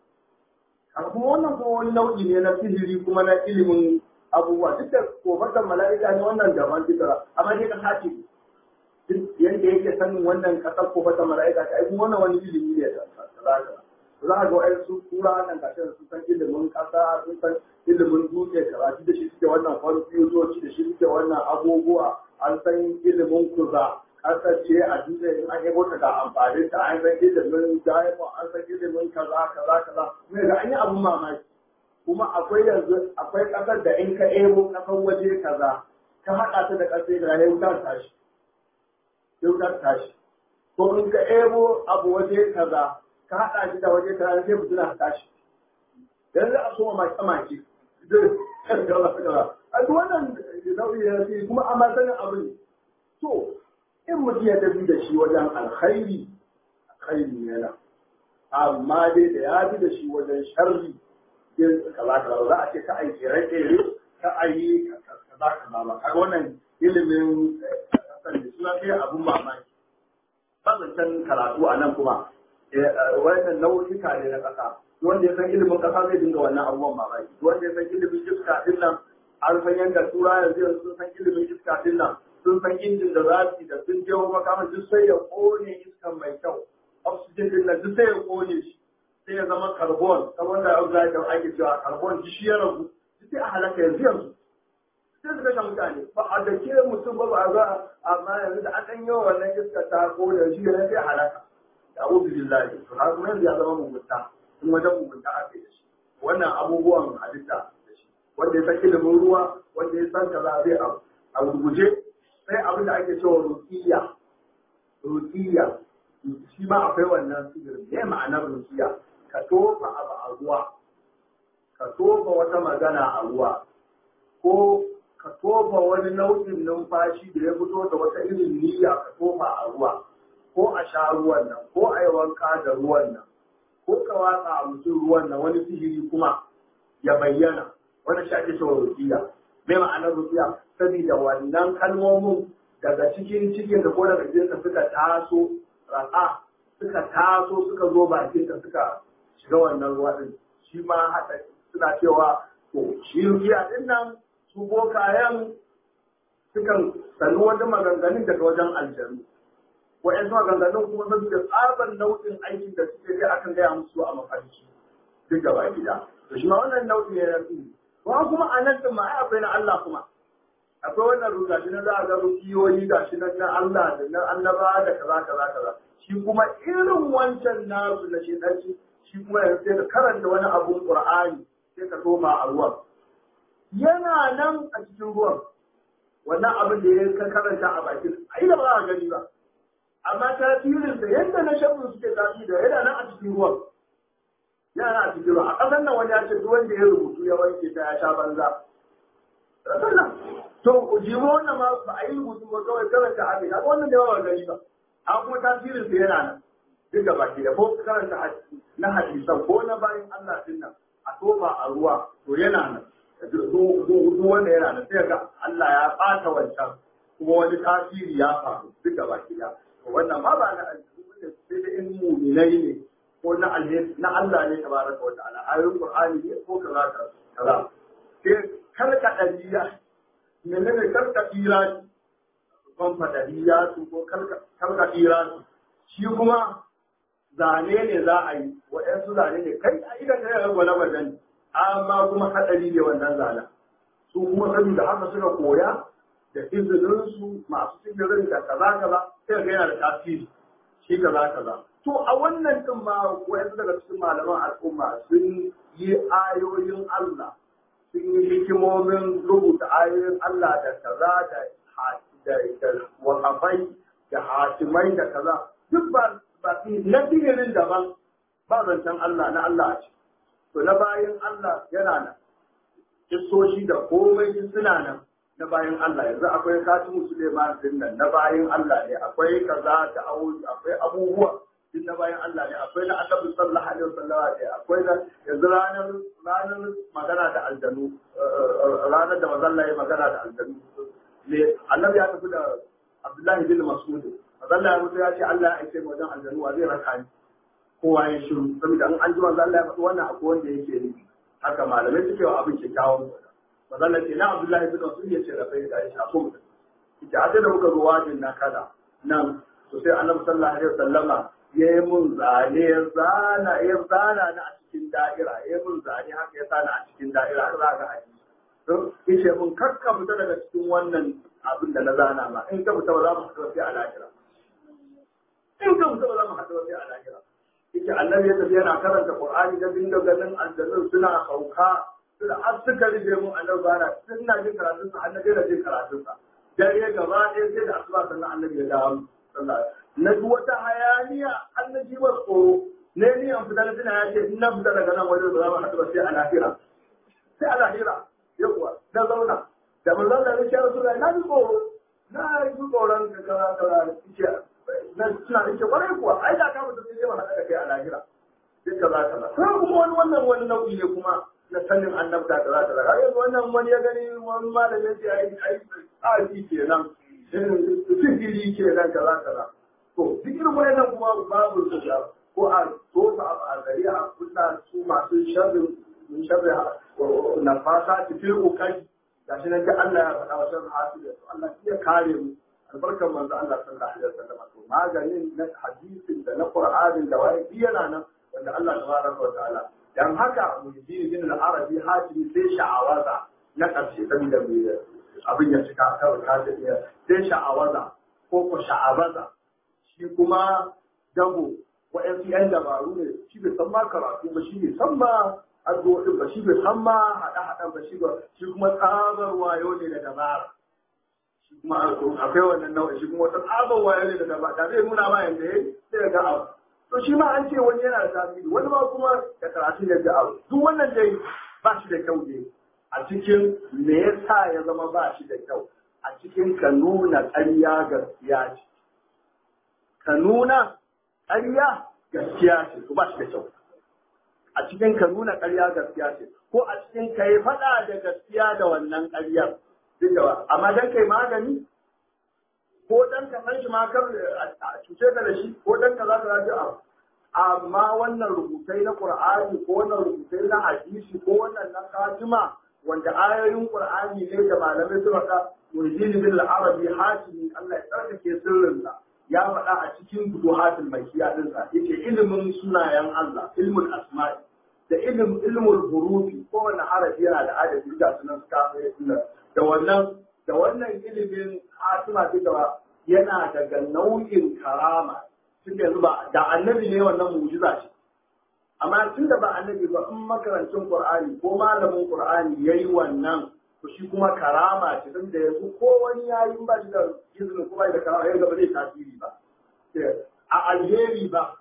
a kuma wannan kuma wani nau'i ne na sihiri kuma na ilimin abubuwa duk da kofatan mala'ika ne wannan daban fitara amma dai ka sace yadda yake sanin wannan kasar kofatan mala'ika ta ai wannan wani ilimi ne da za a ga wa'ai su tura nan kashin sun san ilimin kasa sun san ilimin dutse karatu da shi suke wannan kwamfutoci da shi suke wannan abubuwa an san ilimin kuza kasar ce a dutse in an yabo ta ga amfanin ta an san ilimin diamond an san ilimin kaza kaza kaza mai ga an yi abun mamaki kuma akwai yanzu akwai kasar da in ka ebo kasar waje kaza ka haɗa ta da kasar da ya wutar tashi ya wutar tashi ko in ka ebo abu waje kaza ka haɗa shi da waje kaza sai mutum na tashi yanzu a soma maki maki a duk wannan nau'i ya ce kuma a matsayin abu ne to in mutum ya tafi da shi wajen alkhairi alkhairi ne na amma dai da ya bi da shi wajen sharri yin kaza kaza za a ce ka aiki rake ka ayi kaza kaza ba kaga wannan ilimin kasan da suna kai abun mamaki bazancan karatu a nan kuma wannan nau'ika ne na kasa wanda ya san ilimin kasa zai dinga wannan abubuwan mamaki wanda ya san ilimin iska din nan an san yadda tura yanzu yanzu sun san ilimin iska din nan sun san injin da za su da sun je makaman duk sai ya kone iskan mai kyau oxygen din nan duk sai ya kone shi sai ya zama carbon kamar da oxide da ake cewa carbon shi ya ragu duk sai a halaka yanzu yanzu sai su kashe mutane ba a da ke mutum ba ba za amma yanzu da an ɗan yawa wannan iska ta kone shi ne sai a halaka da abu billahi to har kuma yanzu ya zama mugunta in wajen mugunta aka yi da shi wannan abubuwan halitta da shi wanda ya san ilimin ruwa wanda ya san kaza zai abu a gurguje sai abin da ake cewa rukiya rukiya shi ma akwai wannan sigirin me ma'anar rukiya ka tofa abu a ruwa ka tofa wata magana a ruwa ko ka tofa wani nau'in numfashi da ya fito da wata irin niyya ka tofa a ruwa ko a sha ruwan nan ko a yi wanka da ruwan nan ko ka watsa a mutum ruwan nan wani sihiri kuma ya bayyana wani shi ake cewa rukiya me ma'anar rukiya saboda wannan kalmomin daga cikin cikin da ko daga jinka suka taso rasa suka taso suka zo bakin ka suka shiga wannan ruwa din shi ma hada suna cewa to shi rukiya din nan su bokayen sukan sanu wani maganganun daga wajen aljanu wa'yansu maganganun kuma saboda tsaban nau'in aikin da suke kai akan gaya musu a mafarki duk gaba gida to shi ma wannan nau'i ne na tsiri ba kuma a nan din ma ai akwai na Allah kuma akwai wannan ruga shi na za a ga rukiyoyi ga shi na Allah da na annaba da kaza kaza kaza shi kuma irin wancan nasu na shedanci shi kuma yanzu sai ka karanta wani abun Qur'ani sai ka toma a ruwan yana nan a cikin ruwan wannan abin da ya ka karanta a bakin ai da ba za a gani ba amma tasirin da yadda na shan suke tafi da yana nan a cikin ruwan yana nan a cikin ruwan a ƙasar nan wani ya ce duk wanda ya rubutu ya wanke ta ya sha banza to jimo wannan ma ba a yi rubutu ba kawai karanta a kai wannan da yawa gani ba an kuma tasirin sa yana nan duk da baki da ko karanta na hadisan ko na bayan Allah din nan a toba a ruwa to yana nan duk wanda yana nan sai ga Allah ya ɓata wancan kuma wani tasiri ya faru duk da baki da wannan ma ba na aljihu sai da in muminai ne ko na alheri na Allah ne tabaraka wa ta'ala ayoyin Qur'ani ne ko kaza kaza sai karka dariya menene karka irani ban fadariya su ko karka karka irani shi kuma zane ne za a yi waɗansu zane ne kai a idan kai ga gwala gwalan amma kuma hadari ne wannan zanen su kuma saboda haka suka koya da izininsu masu sigirin da kaza kaza sai ga yana da tasiri shi kaza kaza to a wannan din ma wayansu daga cikin malaman al'umma sun yi ayoyin Allah sun yi hikimomin rubuta ayoyin Allah da kaza da da da wakafai da hatimai da kaza duk ba ba na sigirin daban ba zancen Allah na Allah a ciki to na bayan Allah yana nan kissoshi da komai suna nan na bayan Allah yanzu akwai katimu Suleiman din nan na bayan Allah ne akwai kaza da akwai abubuwa din na bayan Allah ne akwai na Annabi sallallahu alaihi wasallam ne akwai na yanzu ranar ranar magana da aljanu ranar da mazalla ya magana da aljanu ne Annabi ya tafi da Abdullahi bin Mas'ud mazalla ya mutu ya ce Allah ya aike mu wajen aljanu wa zai raka ni kowa ya shiru saboda an an ji manzo Allah ya faɗi wannan akwai wanda yake nufi haka malamai suke wa abin kyakkyawan magana ce na Abdullahi bin Mas'ud ya ce da sai da Aisha ko mutum ita a da muka zo wajin na kada nan to sai Annabi sallallahu alaihi wasallama ya yi mun zane ya zana ya zana na a cikin da'ira ya yi mun zane haka ya zana a cikin da'ira har za ka haji to yace mun kakka fita daga cikin wannan abin da na zana ma in ka fita ba za mu haɗu sai a lahira in ka fita ba za mu haɗu sai a lahira yace annabi ya tafi yana karanta qur'ani da dinga ganin aljannun suna sauka suna har suka rufe mu annabi bana suna jin karatun sa annabi da jin karatun sa dare gaba ɗaya sai da asuba sannan annabi ya dawo na ji wata hayaniya annabi wa tsoro ne ni an fita tana ya ce na fita daga nan wajen da za mu haɗu ba sai a lahira sai a lahira yawa na zauna da manzon da ya rasu na ji tsoro na ji tsoron ka kaza kaza ce na suna da ke kwarai kuwa ai da ka mutu sai mu haɗa da kai a lahira duk kaza kaza sai kuma wani wannan wani nau'i ne kuma na sanin annabta da za ta zaga yanzu wannan wani ya gani wani malamin ce ai ai tsafi kenan sihiri kenan kaza kaza to duk irin wannan kuma babu su da ko a tofa a gari a kunna su masu sharrin sharri na fasa cikin ukai gashi nan da Allah ya faɗa wa shan hasiya to Allah ya kare mu albarkar manzo Allah sallallahu alaihi wasallam to maganin na hadisin da na Qur'anin da wani yana nan wanda Allah tabaraka wa ta'ala dan haka muhyiddin bin al-arabi hatimi sai sha'awaza na karshe dan da mai abin ya cika kawai ka da iya sai sha'awaza ko ko sha'abaza shi kuma dabo wa'yansu yan dabaru ne shi bai san ma karatu ba shi bai san ma addu'o'in ba shi bai san ma haɗa-haɗan ba shi ba shi kuma tsabar wayo ne da dabara shi kuma akwai wannan nau'in shi kuma wata tsabar wayo ne da dabara da zai nuna ma yanda ya sai ga abu to shi ma an ce wani yana da tasiri wani ma kuma da karatu ne da abu duk wannan dai ba shi da kyau ne a cikin me yasa ya zama ba shi da kyau a cikin ka nuna ƙarya gaskiya ce ka nuna ƙarya gaskiya ce ko ba shi da kyau a cikin ka nuna ƙarya gaskiya ce ko a cikin ka yi faɗa da gaskiya da wannan ƙaryar duk da amma dan kai magani ko dan ka san shi ma kar a cuce ka da shi ko dan ka za ka zaji abu amma wannan rubutai na Qur'ani ko wannan rubutai na hadisi ko wannan na katima wanda ayoyin Qur'ani ne da malamai suka ka Muhyiddin bin al-Arabi Hatimi Allah ya tsarkake sirrinsa ya faɗa a cikin futuhatul makiya din sa yace ilimin sunayen Allah ilmul asma'i da ilm ilmul hurufi ko wannan harafi yana da adadi da sunan suka da wannan da wannan ilimin hatima duka yana daga nau'in karama tun yanzu ba da annabi ne wannan mu'jiza ce amma tun da ba annabi ba in makarancin qur'ani ko malamin qur'ani yayi wannan to shi kuma karama ce tun da yanzu ko wani yayi in ba shi da izinin kuma da karama yanzu ba zai tasiri ba a alheri ba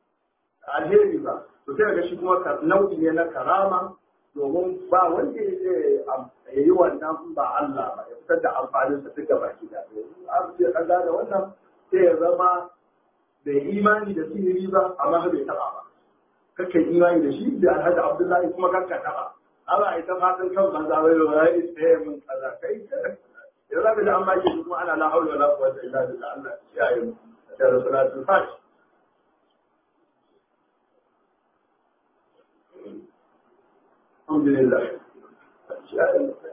a alheri ba to sai ga shi kuma nau'i ne na karama domin ba wanda ya yi wannan ba Allah ba ya fitar da amfanin sa duka baki da an ce an gane wannan sai ya zama bai imani da sihiri ba amma bai taba ba kake imani da shi da Alhaji Abdullahi kuma kanka taba Allah ita fatan kan banza bai da wai sai mun kaza kai ya zaka da amma ke kuma ana la haula wala quwwata illa billah Allah ya yi da rasulatul fatiha الحمد لله